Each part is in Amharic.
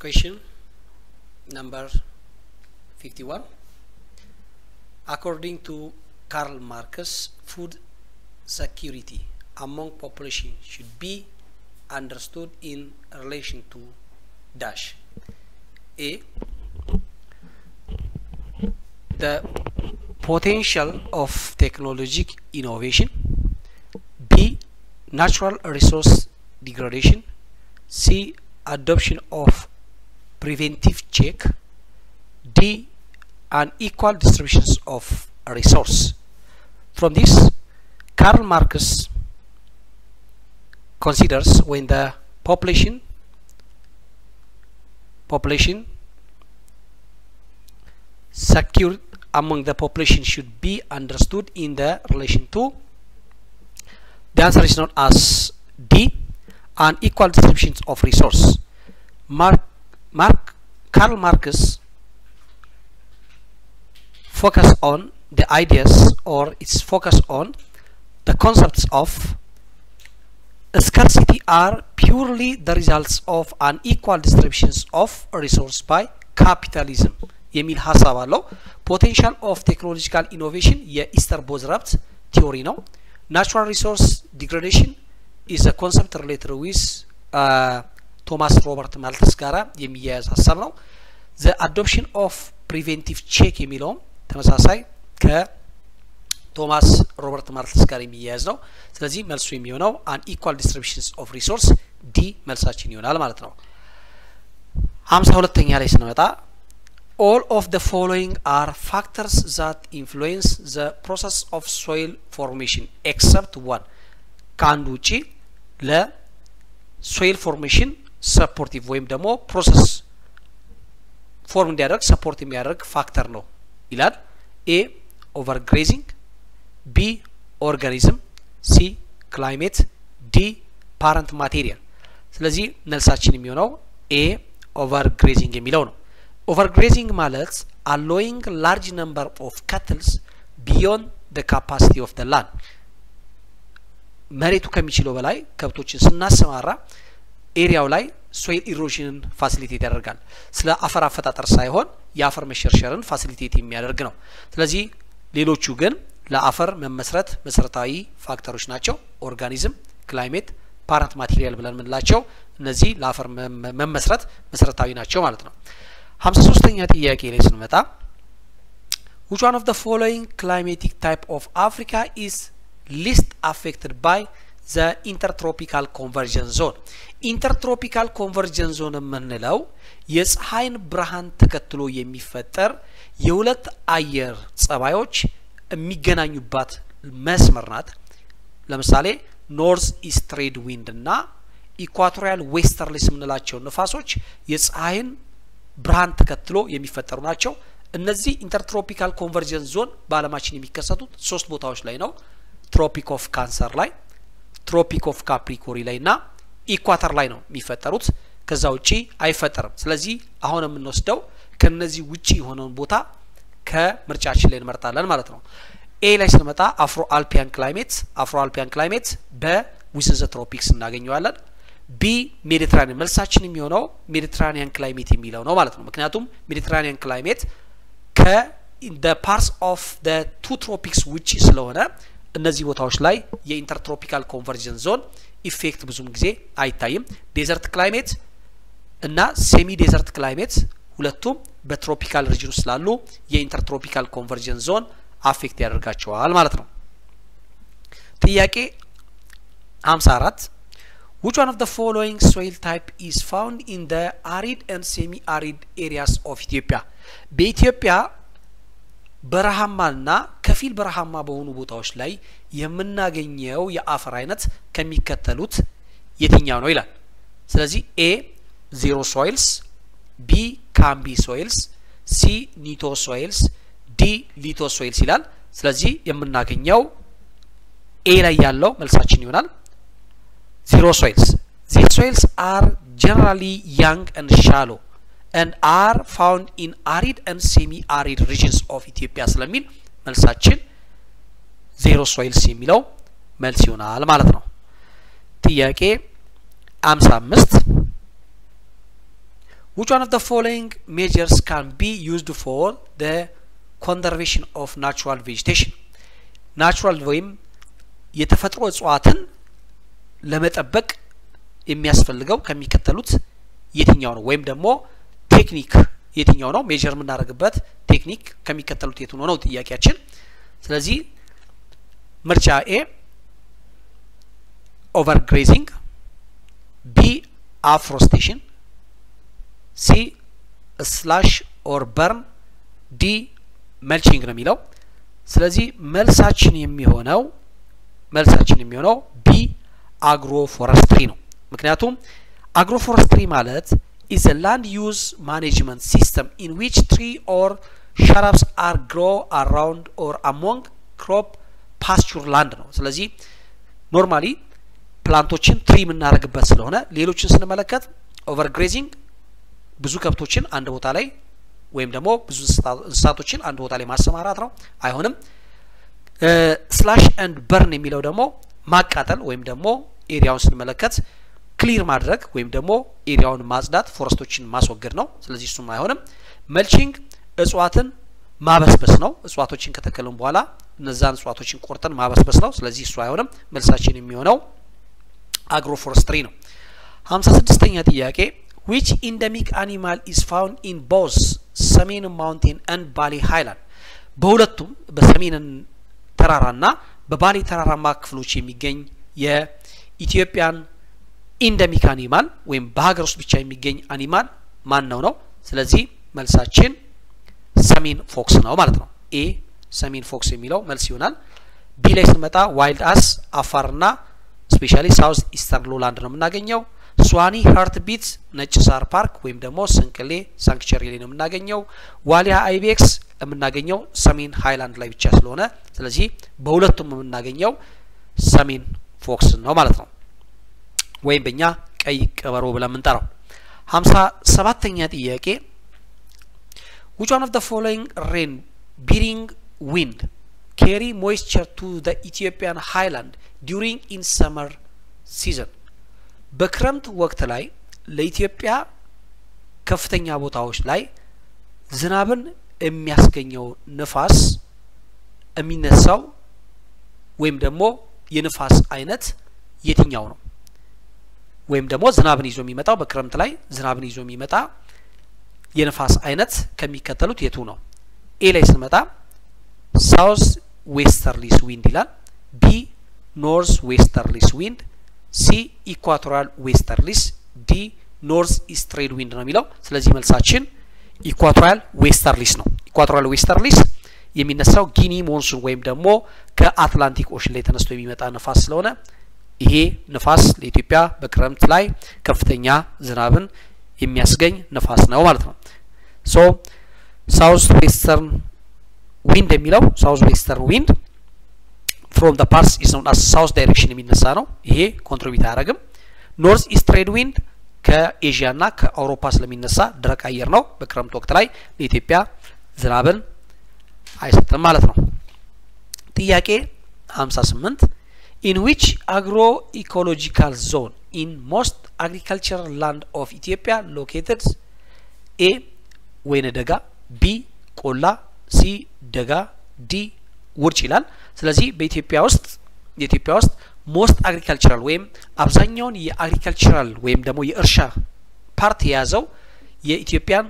Question number 51. According to Karl Marx, food security among population should be understood in relation to dash. A. The potential of technological innovation. B. Natural resource degradation. C. Adoption of preventive check. D. Unequal distributions of resource. From this, Karl Marx considers when the population population secure among the population should be understood in the relation to the answer is not as D unequal distributions of resource Mark, Mark Karl Marx focus on the ideas or its focus on the concepts of scarcity are purely the results of unequal distributions of resource by capitalism የሚል ሀሳብ አለው። ፖቴንሻል ኦፍ ቴክኖሎጂካል ኢኖቬሽን የኢስተር ቦዝራፕት ቲዮሪ ነው። ናቹራል ሪሶርስ ዲግሬዴሽን ኢዝ ኮንሰፕት ሪሌትድ ዊዝ ቶማስ ሮበርት ማልተስ ጋራ የሚያያዝ ሀሳብ ነው። ዘ አዶፕሽን ኦፍ ፕሪቬንቲቭ ቼክ የሚለውም ተመሳሳይ ከቶማስ ሮበርት ማልተስ ጋር የሚያያዝ ነው። ስለዚህ መልሱ የሚሆነው አን ኢኳል ዲስትሪቢሽንስ ኦፍ ሪሶርስ ዲ መልሳችን ይሆናል ማለት ነው። ሀምሳ ሁለተኛ ላይ ስንመጣ all of the following are factors that influence the process of soil formation except one ከአንዱ ውጪ ለሶይል ፎርሜሽን ሰፖርቲቭ ወይም ደግሞ ፕሮሰስ ፎርም እንዲያደርግ ሰፖርት የሚያደርግ ፋክተር ነው ይላል። ኤ ኦቨር ግሬዚንግ፣ ቢ ኦርጋኒዝም፣ ሲ ክላይሜት፣ ዲ ፓረንት ማቴሪያል። ስለዚህ መልሳችን የሚሆነው ኤ ኦቨር ግሬዚንግ የሚለው ነው። ኦቨርግሬዚንግ ማለት አሎይንግ ላርጅ ነምበር ኦፍ ካትልስ ቢዮንድ ደ ካፓሲቲ ኦፍ ደ ላንድ መሬቱ ከሚችለው በላይ ከብቶችን ስናሰማራ ኤሪያው ላይ ሶይል ኢሮዥንን ፋሲሊቴት ያደርጋል። ስለ አፈር አፈጣጠር ሳይሆን የአፈር መሸርሸርን ፋሲሊቴት የሚያደርግ ነው። ስለዚህ ሌሎቹ ግን ለአፈር መመስረት መሰረታዊ ፋክተሮች ናቸው። ኦርጋኒዝም፣ ክላይሜት፣ ፓረንት ማቴሪያል ብለን የምንላቸው እነዚህ ለአፈር መመስረት መሰረታዊ ናቸው ማለት ነው። ሀምሳ ሶስተኛ ጥያቄ ላይ ስንመጣ which one of the following climatic type of Africa is least affected by the intertropical convergence zone ኢንተርትሮፒካል ኮንቨርጀንስ ዞን የምንለው የፀሐይን ብርሃን ተከትሎ የሚፈጠር የሁለት አየር ጸባዮች የሚገናኙባት መስመር ናት። ለምሳሌ ኖርዝ ኢስት ትሬድ ዊንድ እና ኢኳቶሪያል ዌስተርሊስ የምንላቸው ንፋሶች የፀሐይን ብርሃን ተከትሎ የሚፈጠሩ ናቸው። እነዚህ ኢንተርትሮፒካል ኮንቨርጀንስ ዞን በአለማችን የሚከሰቱት ሶስት ቦታዎች ላይ ነው። ትሮፒክ ኦፍ ካንሰር ላይ፣ ትሮፒክ ኦፍ ካፕሪኮሪ ላይ እና ኢኳተር ላይ ነው የሚፈጠሩት። ከዛ ውጪ አይፈጠርም። ስለዚህ አሁን የምንወስደው ከነዚህ ውጪ የሆነውን ቦታ ከምርጫችን ላይ እንመርጣለን ማለት ነው። ኤ ላይ ስንመጣ አፍሮ አልፒያን ክላይሜት አፍሮ አልፒያን ክላይሜት በዊዝን ዘ ትሮፒክስ እናገኘዋለን። ቢ ሜዲትራኒያን መልሳችን የሚሆነው ሜዲትራኒያን ክላይሜት የሚለው ነው ማለት ነው። ምክንያቱም ሜዲትራኒያን ክላይሜት ከደ ፓርትስ ኦፍ ደ ቱ ትሮፒክስ ውጪ ስለሆነ እነዚህ ቦታዎች ላይ የኢንተርትሮፒካል ኮንቨርጀንስ ዞን ኢፌክት ብዙም ጊዜ አይታይም። ዴዘርት ክላይሜት እና ሴሚ ዴዘርት ክላይሜት ሁለቱም በትሮፒካል ሪጅን ውስጥ ስላሉ የኢንተርትሮፒካል ኮንቨርጀንስ ዞን አፌክት ያደርጋቸዋል ማለት ነው። ጥያቄ 54 Which one of the following soil type is found in the arid and semi-arid areas of Ethiopia? በኢትዮጵያ በረሃማና ከፊል በረሃማ በሆኑ ቦታዎች ላይ የምናገኘው የአፈር አይነት ከሚከተሉት የትኛው ነው ይላል። ስለዚህ ኤ ዜሮ ሶይልስ፣ ቢ ካምቢ ሶይልስ፣ ሲ ኒቶ ሶይልስ፣ ዲ ሊቶ ሶይልስ ይላል። ስለዚህ የምናገኘው ኤ ላይ ያለው መልሳችን ይሆናል። zero soils. These soils are generally young and shallow and are found in arid and semi-arid regions of Ethiopia ስለሚል መልሳችን ዜሮ ሶይልስ የሚለው መልስ ይሆናል ማለት ነው። ጥያቄ አምሳ አምስት which one of the following measures can be used for the conservation of natural vegetation ናቹራል ወይም የተፈጥሮ እጽዋትን ለመጠበቅ የሚያስፈልገው ከሚከተሉት የትኛው ነው ወይም ደግሞ ቴክኒክ የትኛው ነው ሜጀር የምናደርግበት ቴክኒክ ከሚከተሉት የቱ ነው ነው ጥያቄያችን ስለዚህ ምርጫ ኤ ኦቨር ግሬዚንግ ቢ አፍሮስቴሽን ሲ ስላሽ ኦር በርን ዲ መልቺንግ ነው የሚለው ስለዚህ መልሳችን የሚሆነው መልሳችን የሚሆነው ቢ አግሮ ፎረስትሪ ነው ምክንያቱም አግሮ ፎረስትሪ ማለት is a land use management system in which tree or shrubs are grow around or among crop pasture land ነው ስለዚህ ኖርማሊ ፕላንቶችን ትሪ የምናደርግበት ስለሆነ ሌሎችን ስንመለከት ኦቨር ግሬዚንግ ብዙ ከብቶችን አንድ ቦታ ላይ ወይም ደግሞ ብዙ እንስሳቶችን አንድ ቦታ ላይ ማሰማራት ነው አይሆንም ስላሽ ኤንድ በርን የሚለው ደግሞ ማቃጠል ወይም ደግሞ ኤሪያውን ስንመለከት ክሊር ማድረግ ወይም ደግሞ ኤሪያውን ማጽዳት ፎረስቶችን ማስወገድ ነው ስለዚህ እሱም አይሆንም መልቺንግ እጽዋትን ማበስበስ ነው እጽዋቶችን ከተከልን በኋላ እነዛን እጽዋቶችን ቆርጠን ማበስበስ ነው ስለዚህ እሱ አይሆንም መልሳችን የሚሆነው አግሮ ፎረስትሪ ነው ሀምሳ ስድስተኛ ጥያቄ which endemic animal is found in both ሰሜን ማውንቴን and ባሌ ሃይላንድ በሁለቱም በሰሜን ተራራና በባሌ ተራራማ ክፍሎች የሚገኝ የኢትዮጵያን ኢንደሚክ አኒማል ወይም በሀገር ውስጥ ብቻ የሚገኝ አኒማል ማን ነው ነው ስለዚህ መልሳችን ሰሜን ፎክስ ነው ማለት ነው ኤ ሰሜን ፎክስ የሚለው መልስ ይሆናል ቢ ላይ ስንመጣ ዋይልድ አስ አፋርና ስፔሻሊ ሳውዝ ኢስተርን ሎላንድ ነው የምናገኘው ስዋኒ ሀርት ቢት ነጭ ሳር ፓርክ ወይም ደግሞ ስንቅሌ ሳንክቸሪ ላይ ነው የምናገኘው ዋሊያ አይቤክስ የምናገኘው ሰሜን ሃይላንድ ላይ ብቻ ስለሆነ ስለዚህ በሁለቱም የምናገኘው ሰሜን ፎክስ ነው ማለት ነው ወይም በእኛ ቀይ ቀበሮ ብለን የምንጠራው ሀምሳ ሰባተኛ ጥያቄ which one of the following rain bearing wind carry moisture to the Ethiopian highland during in summer season በክረምት ወቅት ላይ ለኢትዮጵያ ከፍተኛ ቦታዎች ላይ ዝናብን የሚያስገኘው ንፋስ የሚነሳው ወይም ደግሞ የንፋስ አይነት የትኛው ነው ወይም ደግሞ ዝናብን ይዞ የሚመጣው በክረምት ላይ ዝናብን ይዞ የሚመጣ የንፋስ አይነት ከሚከተሉት የቱ ነው ኤ ላይ ስንመጣ ሳውዝ ዌስተርሊስ ዊንድ ይላል ቢ ኖርዝ ዌስተርሊስ ዊንድ ሲ ኢኳቶራል ዌስተርሊስ ዲ ኖርዝ ኢስት ትሬድ ዊንድ ነው የሚለው ስለዚህ መልሳችን ኢኳቶራል ዌስተርሊስ ነው ኢኳቶራል ዌስተርሊስ የሚነሳው ጊኒ ሞንሱን ወይም ደግሞ ከአትላንቲክ ኦሽን ላይ ተነስቶ የሚመጣ ንፋስ ስለሆነ ይሄ ንፋስ ለኢትዮጵያ በክረምት ላይ ከፍተኛ ዝናብን የሚያስገኝ ንፋስ ነው ማለት ነው ሶ ሳውዝ ዌስተርን ዊንድ የሚለው ሳውዝ ዌስተርን ዊንድ ፍሮም ደ ፓርስ ኢዝ ኖን አስ ሳውዝ ዳይሬክሽን የሚነሳ ነው ይሄ ኮንትሪቢዩት አያደርግም ኖርዝ ኢስት ትሬድ ዊንድ ከኤዥያ ና ከአውሮፓ ስለሚነሳ ደረቅ አየር ነው በክረምት ወቅት ላይ ለኢትዮጵያ ዝናብን አይሰጥም ማለት ነው ጥያቄ 58 in which agroecological zone in most agricultural land of Ethiopia located A ወይነ ደጋ ቢ ቆላ ሲ ደጋ ዲ ውርጭ ይላል ስለዚህ በኢትዮጵያ ውስጥ የኢትዮጵያ ውስጥ ሞስት አግሪካልቸራል ወይም አብዛኛውን የአግሪካልቸራል ወይም ደግሞ የእርሻ ፓርት የያዘው የኢትዮጵያን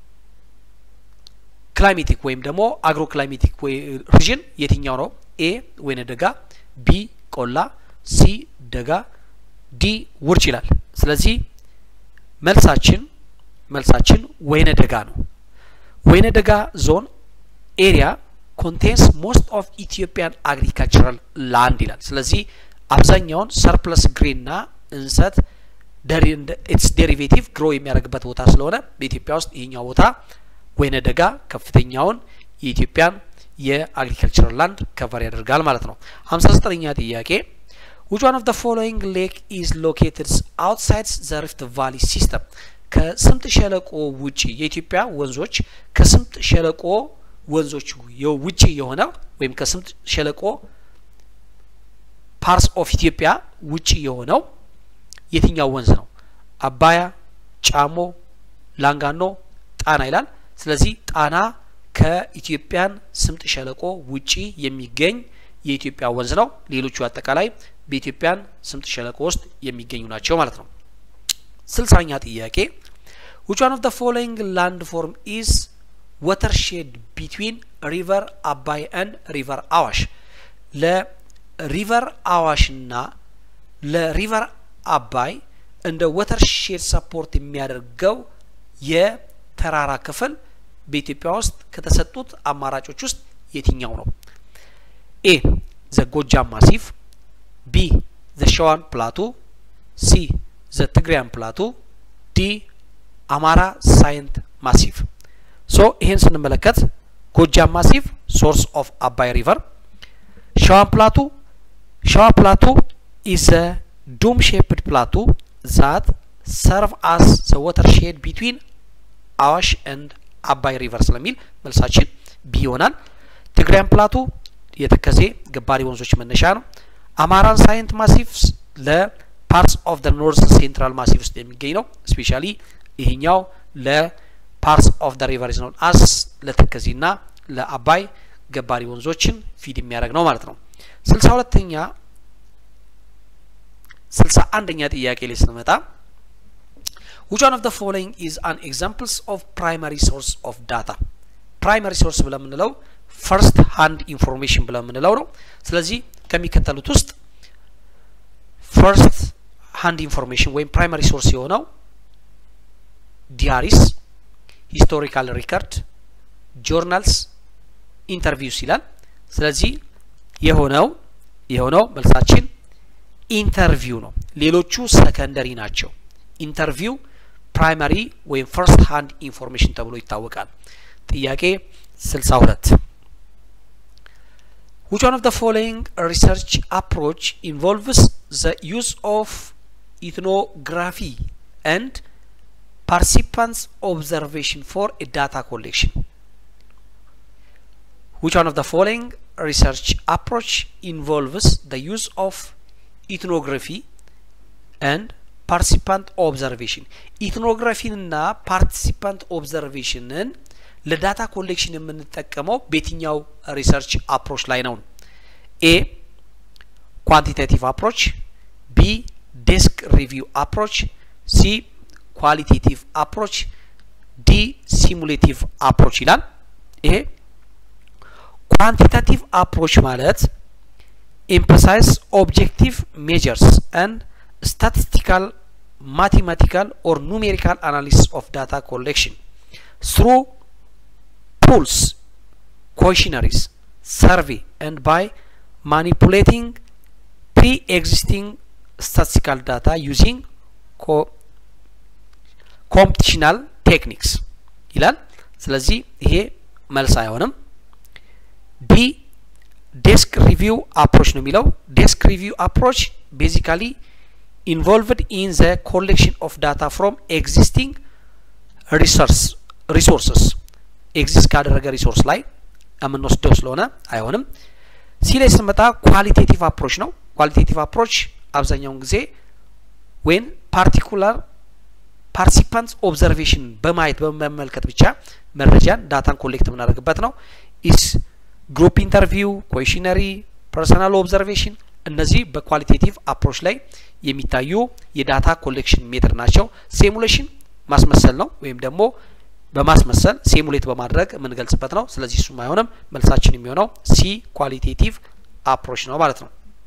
ክላይሜቲክ ወይም ደግሞ አግሮ ክላይሜቲክ ሪጅን የትኛው ነው ኤ ወይነ ደጋ ቢ ቆላ ሲ ደጋ ዲ ውርጭ ይላል ስለዚህ መልሳችን መልሳችን ወይነ ደጋ ነው ወይነ ደጋ ዞን ኤሪያ ኮንቴንስ ሞስት ኦፍ ኢትዮጵያን አግሪካልቸራል ላንድ ይላል ስለዚህ አብዛኛውን ሰርፕለስ ግሪን ና እንሰት ኢትስ ዴሪቬቲቭ ግሮ የሚያደርግበት ቦታ ስለሆነ በኢትዮጵያ ውስጥ ይህኛው ቦታ ወይነ ደጋ ከፍተኛውን የኢትዮጵያን የአግሪካልቸራል ላንድ ከቨር ያደርጋል ማለት ነው ሀምሳ ዘጠነኛ ጥያቄ which one of the following lake is located outside the rift valley system ከስምጥ ሸለቆ ውጪ የኢትዮጵያ ወንዞች ከስምጥ ሸለቆ ወንዞች ውጪ የሆነ ወይም ከስምጥ ሸለቆ ፓርስ ኦፍ ኢትዮጵያ ውጪ የሆነው የትኛው ወንዝ ነው አባያ ጫሞ ላንጋኖ ጣና ይላል። ስለዚህ ጣና ከኢትዮጵያን ስምጥ ሸለቆ ውጪ የሚገኝ የኢትዮጵያ ወንዝ ነው። ሌሎቹ አጠቃላይ በኢትዮጵያን ስምጥ ሸለቆ ውስጥ የሚገኙ ናቸው ማለት ነው። ስልሳኛ ጥያቄ which one of the following landform is watershed between ሪቨር አባይ and ሪቨር አዋሽ ለሪቨር አዋሽና ለሪቨር አባይ እንደ ወተርሼድ ሰፖርት የሚያደርገው የተራራ ክፍል በኢትዮጵያ ውስጥ ከተሰጡት አማራጮች ውስጥ የትኛው ነው? ኤ ዘ ጎጃም ማሲፍ፣ ቢ ዘ ሸዋን ፕላቱ፣ ሲ ዘ ትግራያን ፕላቱ፣ ዲ አማራ ሳይንት ማሲፍ። ሶ ይሄን ስንመለከት ጎጃም ማሲፍ ሶርስ ኦፍ አባይ ሪቨር፣ ሸዋን ፕላቱ ሸዋ ፕላቱ ኢዝ a ዶም ሼፕድ ፕላቱ ዛት ሰርቭ አስ ዘ ወተርሼድ ቢትዊን አዋሽ ኤንድ አባይ ሪቨር ስለሚል መልሳችን ቢ ይሆናል። ትግራያን ፕላቱ የተከዜ ገባሪ ወንዞች መነሻ ነው። አማራን ሳይንት ማሲፍ ለፓርትስ ኦፍ ደ ኖርዝ ሴንትራል ማሲፍ ውስጥ የሚገኝ ነው። ስፔሻሊ ይሄኛው ለፓርትስ ኦፍ ደ ሪቨር ኖን አስ ለተከዜና ለአባይ ገባሪ ወንዞችን ፊድ የሚያደርግ ነው ማለት ነው። ስልሳ ሁለተኛ ስልሳ አንደኛ ጥያቄ ላይ ስንመጣ which one of the following is an examples of primary source of data ፕራይመሪ ሶርስ ብለን የምንለው ፈርስት ሃንድ ኢንፎርሜሽን ብለን የምንለው ነው። ስለዚህ ከሚከተሉት ውስጥ ፈርስት ሃንድ ኢንፎርሜሽን ወይም ፕራይመሪ ሶርስ የሆነው ዲያሪስ፣ ሂስቶሪካል ሪከርድ፣ ጆርናልስ፣ ኢንተርቪውስ ይላል። ስለዚህ የሆነው የሆነው መልሳችን ኢንተርቪው ነው። ሌሎቹ ሰከንደሪ ናቸው። ኢንተርቪው ፕራይመሪ ወይም ፈርስት ሃንድ ኢንፎርሜሽን ተብሎ ይታወቃል። ጥያቄ 62 which one of the following research approach involves the use of ethnography and participants observation for a data collection which one of the following research approach involves the use of ethnography and ፓርቲሲፓንት ኦብዘርቬሽን ኢትኖግራፊንና ፓርቲሲፓንት ኦብዘርቬሽንን ለዳታ ኮሌክሽን የምንጠቀመው በየትኛው ሪሰርች አፕሮች ላይ ነው? ኤ ኳንቲቴቲቭ አፕሮች፣ ቢ ዴስክ ሪቪው አፕሮች፣ ሲ ኳሊቴቲቭ አፕሮች፣ ዲ ሲሙሌቲቭ አፕሮች ይላል። ይሄ ኳንቲታቲቭ አፕሮች ማለት ኤምፐሳይዝ ኦብጀክቲቭ ሜጀርስ አንድ statistical mathematical or numerical analysis of data collection through pools questionnaires survey and by manipulating pre-existing statistical data using co computational techniques ይላል ስለዚህ ይሄ መልስ አይሆንም ቢ ዴስክ ሪቪው አፕሮች ነው የሚለው ዴስክ ሪቪው አፕሮች ቤዚካሊ involved in the collection of data from existing resource resources ኤግዚስት ካደረገ ሪሶርስ ላይ የምንወስደው ስለሆነ አይሆንም። ሲ ላይ ስንመጣ ኳሊቴቲቭ አፕሮች ነው። ኳሊቴቲቭ አፕሮች አብዛኛውን ጊዜ ወይም ፓርቲኩላር ፓርቲሲፓንትስ ኦብዘርቬሽን በማየት በመመልከት ብቻ መረጃን ዳታን ኮሌክት የምናደርግበት ነው። ኢስ ግሩፕ ኢንተርቪው፣ ኮሽነሪ፣ ፐርሰናል ኦብዘርቬሽን እነዚህ በኳሊቴቲቭ አፕሮች ላይ የሚታዩ የዳታ ኮሌክሽን ሜትር ናቸው። ሴሙሌሽን ማስመሰል ነው ወይም ደግሞ በማስመሰል ሴሙሌት በማድረግ የምንገልጽበት ነው። ስለዚህ እሱም አይሆንም። መልሳችን የሚሆነው ሲ ኳሊቴቲቭ አፕሮች ነው ማለት ነው።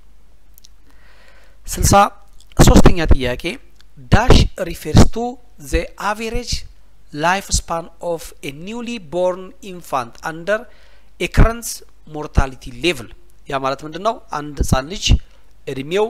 ስልሳ ሶስተኛ ጥያቄ ዳሽ ሪፌርስ ቱ ዘ አቬሬጅ ላይፍ ስፓን ኦፍ ኤ ኒውሊ ቦርን ኢንፋንት አንደር ኤ ከረንት ሞርታሊቲ ሌቭል ያ ማለት ምንድን ነው? አንድ ህጻን ልጅ እድሜው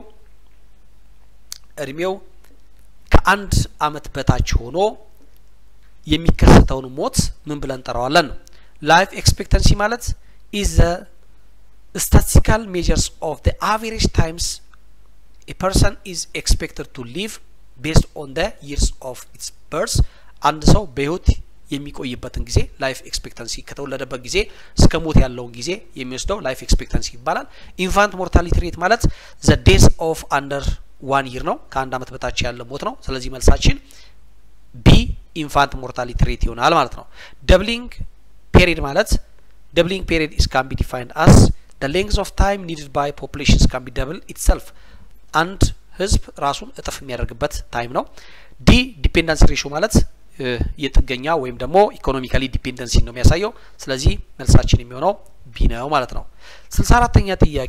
እድሜው ከአንድ አመት በታች ሆኖ የሚከሰተውን ሞት ምን ብለን እንጠራዋለን ነው። ላይፍ ኤክስፔክተንሲ ማለት ኢዝ ዘ ስታቲስቲካል ሜጀርስ ኦፍ ዘ አቨሬጅ ታይምስ ኤ ፐርሰን ኢዝ ኤክስፔክትድ ቱ ሊቭ ቤስድ ኦን ዘ ይርስ ኦፍ ኢትስ በርስ አንድ ሰው በህይወት የሚቆይበትን ጊዜ ላይፍ ኤክስፔክተንሲ ከተወለደበት ጊዜ እስከ ሞት ያለውን ጊዜ የሚወስደው ላይፍ ኤክስፔክተንሲ ይባላል። ኢንፋንት ሞርታሊቲ ሬት ማለት ዘ ዴዝ ኦፍ አንደር ዋን ይር ነው። ከአንድ አመት በታች ያለ ሞት ነው። ስለዚህ መልሳችን ቢ ኢንፋንት ሞርታሊቲ ሬት ይሆናል ማለት ነው። ደብሊንግ ፔሪድ ማለት ደብሊንግ ፔሪድ ኢስ ካን ቢ ዲፋይንድ አስ the length of time needed by populations can be double itself አንድ ህዝብ ራሱን እጥፍ የሚያደርግበት ታይም ነው። ዲ ዲፔንደንስ ሬሾ ማለት የጥገኛ ወይም ደግሞ ኢኮኖሚካሊ ዲፔንደንሲ ነው የሚያሳየው። ስለዚህ መልሳችን የሚሆነው ቢ ነው ማለት ነው። ስልሳ አራተኛ ጥያቄ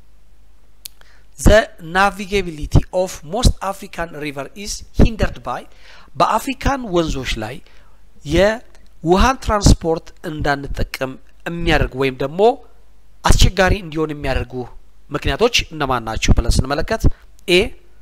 ዘ ናቪጌቢሊቲ ኦፍ ሞስት አፍሪካን ሪቨር ኢዝ ሂንደርድ ባይ በአፍሪካን ወንዞች ላይ የውሃን ትራንስፖርት እንዳንጠቀም የሚያደርግ ወይም ደግሞ አስቸጋሪ እንዲሆን የሚያደርጉ ምክንያቶች እነማን ናቸው ብለን ስንመለከት ኤ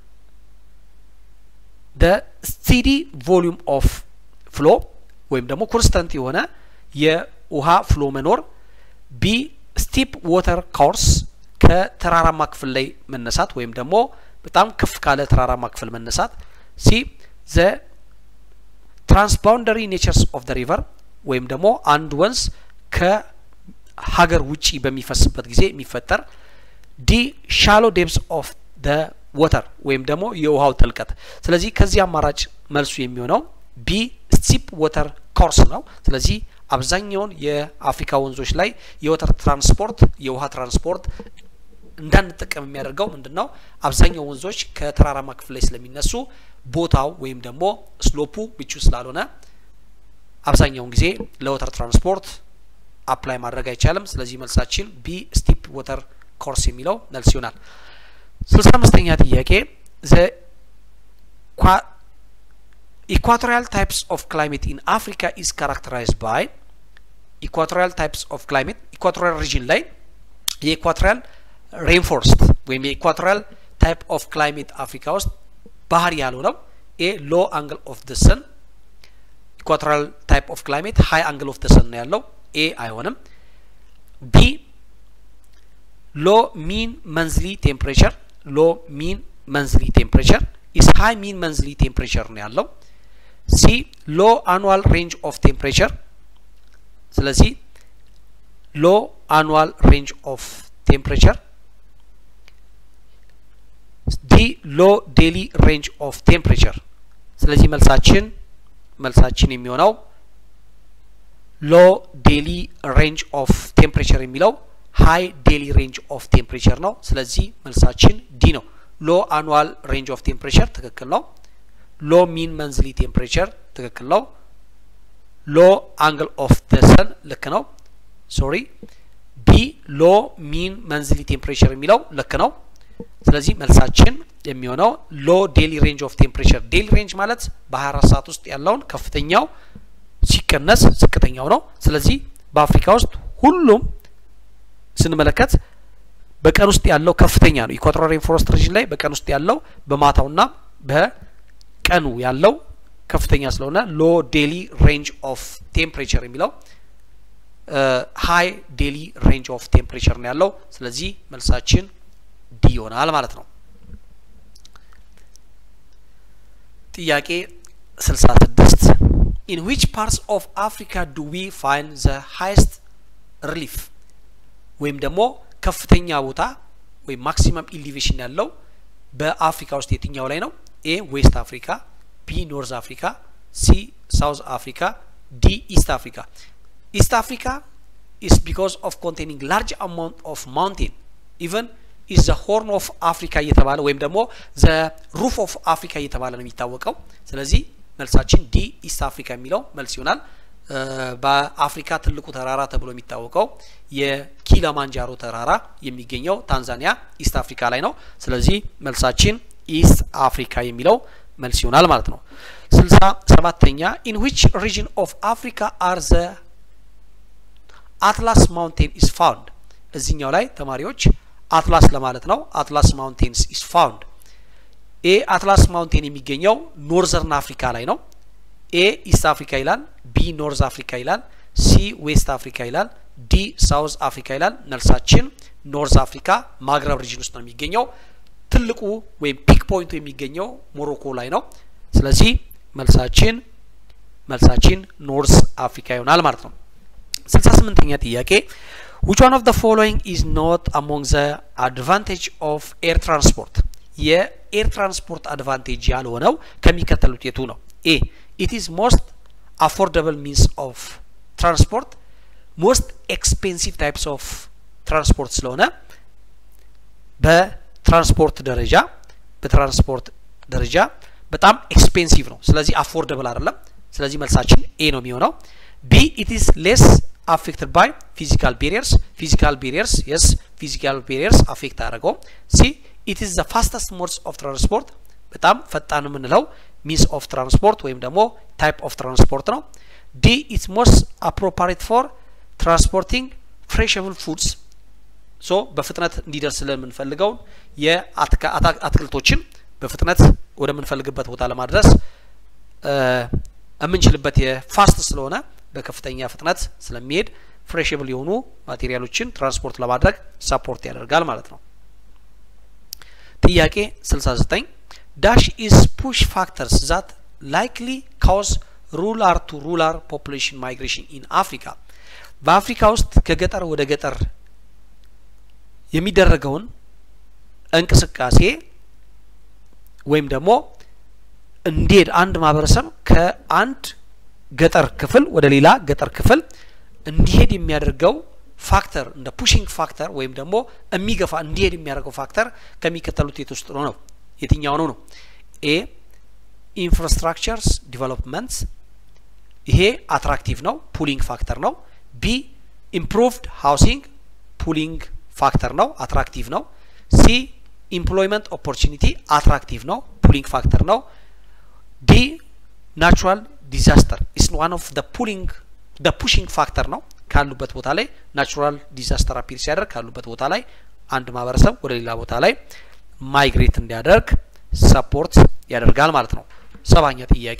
ደ ስቲዲ ቮሊዩም ኦፍ ፍሎ ወይም ደግሞ ኮንስተንት የሆነ የውሃ ፍሎ መኖር፣ ቢ ስቲፕ ወተር ኮርስ ከተራራማ ክፍል ላይ መነሳት ወይም ደግሞ በጣም ከፍ ካለ ተራራማ ክፍል መነሳት፣ ሲ ዘ ትራንስባውንደሪ ኔቸርስ ኦፍ ደ ሪቨር ወይም ደግሞ አንድ ወንዝ ከሀገር ውጪ በሚፈስበት ጊዜ የሚፈጠር ዲ ሻሎ ዴፕስ ኦፍ ደ ወተር ወይም ደግሞ የውሃው ጥልቀት። ስለዚህ ከዚህ አማራጭ መልሱ የሚሆነው ቢ ስቲፕ ወተር ኮርስ ነው። ስለዚህ አብዛኛውን የአፍሪካ ወንዞች ላይ የወተር ትራንስፖርት የውሃ ትራንስፖርት እንዳንጠቀም የሚያደርገው ምንድን ነው? አብዛኛው ወንዞች ከተራራማ ክፍል ላይ ስለሚነሱ ቦታው ወይም ደግሞ ስሎፑ ምቹ ስላልሆነ አብዛኛውን ጊዜ ለወተር ትራንስፖርት አፕላይ ማድረግ አይቻልም። ስለዚህ መልሳችን ቢ ስቲፕ ወተር ኮርስ የሚለው መልስ ይሆናል። ስልሳ አምስተኛ ጥያቄ ዘ ኢኳቶሪያል ታይፕስ ኦፍ ክላይሜት ኢን አፍሪካ ኢዝ ካራክተራይዝድ ባይ ኢኳቶሪያል ታይፕስ ኦፍ ክላይሜት ኢኳቶሪያል ሪጅን ላይ የኢኳቶሪያል ሬንፎርስት ወይም የኢኳቶሪያል ታይፕ ኦፍ ክላይሜት አፍሪካ ውስጥ ባህር ያልሆነው ኤ ሎ አንግል ኦፍ ደ ሰን ኢኳቶሪያል ታይፕ ኦፍ ክላይሜት ሀይ አንግል ኦፍ ደ ሰን ነው ያለው ኤ አይሆንም። ቢ ሎ ሚን መንዝሊ ቴምፕሬቸር ሎ ሚን መንዝሊ ቴምፕሬቸር ኢስ ሃይ ሚን መንዝሊ ቴምፕሬቸር ነው ያለው። ሲ ሎ አኑዋል ሬንጅ ኦፍ ቴምፕሬቸር ስለዚህ ሎ አኑዋል ሬንጅ ኦፍ ቴምፕሬቸር ዲ ሎ ዴሊ ሬንጅ ኦፍ ቴምፕሬቸር ስለዚህ መልሳችን መልሳችን የሚሆነው ሎ ዴሊ ሬንጅ ኦፍ ቴምፕሬቸር የሚለው ሀይ ዴሊ ሬንጅ ኦፍ ቴምፕሬቸር ነው። ስለዚህ መልሳችን ዲ ነው። ሎ አኑዋል ሬንጅ ኦፍ ቴምፕሬቸር ትክክል ነው። ሎ ሚን መንዝሊ ቴምፕሬቸር ትክክል ነው። ሎ አንግል ኦፍ ደ ሰን ልክ ነው። ሶሪ ቢ ሎ ሚን መንዝሊ ቴምፕሬቸር የሚለው ልክ ነው። ስለዚህ መልሳችን የሚሆነው ሎ ዴሊ ሬንጅ ኦፍ ቴምፕሬቸር ዴሊ ሬንጅ ማለት በ24 ሰዓት ውስጥ ያለውን ከፍተኛው ሲቀነስ ዝቅተኛው ነው። ስለዚህ በአፍሪካ ውስጥ ሁሉም ስንመለከት በቀን ውስጥ ያለው ከፍተኛ ነው። ኢኳቶሪያል ሬንፎረስት ሪጅን ላይ በቀን ውስጥ ያለው በማታውና በቀኑ ያለው ከፍተኛ ስለሆነ ሎ ዴሊ ሬንጅ ኦፍ ቴምፕሬቸር የሚለው ሀይ ዴሊ ሬንጅ ኦፍ ቴምፕሬቸር ነው ያለው። ስለዚህ መልሳችን ዲ ይሆናል ማለት ነው። ጥያቄ 66 ኢን ዊች ፓርትስ ኦፍ አፍሪካ ዱ ዊ ፋይንድ ዘ ሃይስት ሪሊፍ ወይም ደግሞ ከፍተኛ ቦታ ወይም ማክሲመም ኢሊቬሽን ያለው በአፍሪካ ውስጥ የትኛው ላይ ነው? ኤ ዌስት አፍሪካ፣ ቢ ኖርዝ አፍሪካ፣ ሲ ሳውዝ አፍሪካ፣ ዲ ኢስት አፍሪካ። ኢስት አፍሪካ ኢስ ቢኮዝ ኦፍ ኮንቴኒንግ ላርጅ አማውንት ኦፍ ማውንቴን ኢቨን ኢዝ ዘ ሆርን ኦፍ አፍሪካ እየተባለ ወይም ደግሞ ዘ ሩፍ ኦፍ አፍሪካ እየተባለ ነው የሚታወቀው። ስለዚህ መልሳችን ዲ ኢስት አፍሪካ የሚለው መልስ ይሆናል። በአፍሪካ ትልቁ ተራራ ተብሎ የሚታወቀው የኪሊማንጃሮ ተራራ የሚገኘው ታንዛኒያ ኢስት አፍሪካ ላይ ነው። ስለዚህ መልሳችን ኢስት አፍሪካ የሚለው መልስ ይሆናል ማለት ነው። ስልሳ ሰባተኛ ኢን ዊች ሪጅን ኦፍ አፍሪካ አር ዘ አትላስ ማውንቴን ኢስ ፋውንድ። እዚህኛው ላይ ተማሪዎች አትላስ ለማለት ነው። አትላስ ማውንቴንስ ኢስ ፋውንድ። ኤ አትላስ ማውንቴን የሚገኘው ኖርዘርን አፍሪካ ላይ ነው። ኤ ኢስት አፍሪካ ይላል። ቢ ኖርዝ አፍሪካ ይላል። ሲ ዌስት አፍሪካ ይላል። ዲ ሳውዝ አፍሪካ ይላል። መልሳችን ኖርዝ አፍሪካ ማግረብ ሪጅን ውስጥ ነው የሚገኘው። ትልቁ ወይም ፒክ ፖይንቱ የሚገኘው ሞሮኮ ላይ ነው። ስለዚህ መልሳችን መልሳችን ኖርዝ አፍሪካ ይሆናል ማለት ነው። ስልሳ ስምንተኛ ጥያቄ which one of the following is not among the advantage of air transport የኤር ትራንስፖርት አድቫንቴጅ ያልሆነው ከሚከተሉት የቱ ነው? ኤ ኢት ኢዝ ሞስት አፎርደብል ሚንስ ኦፍ ትራንስፖርት ሞስት ኤክስፔንሲቭ ታይፕስ ኦፍ ትራንስፖርት ስለሆነ በትራንስፖርት ደረጃ በትራንስፖርት ደረጃ በጣም ኤክስፔንሲቭ ነው። ስለዚህ አፎርደብል አይደለም። ስለዚህ መልሳችን ኤ ነው የሚሆነው። ቢ ኢት ኢዝ ሌስ አፌክትድ ባይ ፊዚካል ቤሪየርስ ፊዚካል ቤሪየርስ የስ ፊዚካል ቤሪየርስ አፌክት አያደርገውም። ሲ ኢት ኢዝ ዘ ፋስተስት ሞድስ ኦፍ ትራንስፖርት በጣም ፈጣን የምንለው ሚንስ ኦፍ ትራንስፖርት ወይም ደግሞ ታይፕ ኦፍ ትራንስፖርት ነው። ዲ ኢትስ ሞስት አፕሮፓሪት ፎር ትራንስፖርቲንግ ፍሬሽብል ፉድስ ሶ በፍጥነት እንዲደርስ ስለምንፈልገውን የአትክልቶችን በፍጥነት ወደምንፈልግበት ቦታ ለማድረስ የምንችልበት የፋስት ስለሆነ በከፍተኛ ፍጥነት ስለሚሄድ ፍሬሽብል የሆኑ ማቴሪያሎችን ትራንስፖርት ለማድረግ ሰፖርት ያደርጋል ማለት ነው። ጥያቄ 69 ዳሽ ኢዝ ፑሽ ፋክተርስ ዛት ላይክሊ ካውዝ ሩላር ቱ ሩላር ፖፑሌሽን ማይግሬሽን ኢን አፍሪካ በአፍሪካ ውስጥ ከገጠር ወደ ገጠር የሚደረገውን እንቅስቃሴ ወይም ደግሞ እንዲሄድ አንድ ማህበረሰብ ከአንድ ገጠር ክፍል ወደ ሌላ ገጠር ክፍል እንዲሄድ የሚያደርገው ፋክተር እንደ ፑሽንግ ፋክተር ወይም ደግሞ የሚገፋ እንዲሄድ የሚያደርገው ፋክተር ከሚከተሉት የት ውስጥ ነው ነው የትኛው ነው ነው ኤ ኢንፍራስትራክቸርስ ዲቨሎፕመንትስ ይሄ አትራክቲቭ ነው ፑሊንግ ፋክተር ነው ቢ ኢምፕሩቭድ ሃውሲንግ ፑሊንግ ፋክተር ነው አትራክቲቭ ነው ሲ ኢምፕሎይመንት ኦፖርቹኒቲ አትራክቲቭ ነው ፑሊንግ ፋክተር ነው ዲ ናቹራል ዲዛስተር ኢስ ዋን ኦፍ ደ ፑሊንግ ደ ፑሽንግ ፋክተር ነው ካሉበት ቦታ ላይ ናቹራል ዲዛስተር አፒር ሲያደርግ ካሉበት ቦታ ላይ አንድ ማህበረሰብ ወደ ሌላ ቦታ ላይ ማይግሬት እንዲያደርግ ሰፖርት ያደርጋል ማለት ነው ሰባኛ ጥያቄ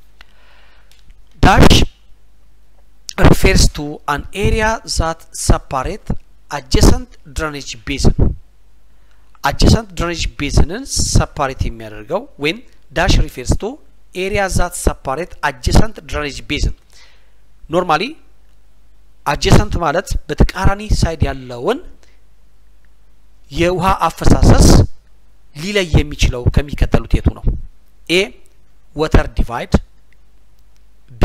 ዳሽ ሪፌርስ ቱ አን ኤሪያ ዛት ሰፓሬት አጀሰንት ድረኔጅ ቤዝን አጀሰንት ድረኔጅ ቤዝንን ሰፓሬት የሚያደርገው ወይም ዳሽ ሪፌርስ ቱ ኤሪያ ዛት ሰፓሬት አጀሰንት ድረኔጅ ቤዝን ኖርማሊ አጀሰንት ማለት በተቃራኒ ሳይድ ያለውን የውሃ አፈሳሰስ ሊለይ የሚችለው ከሚከተሉት የቱ ነው? ኤ ወተር ዲቫይድ፣ ቢ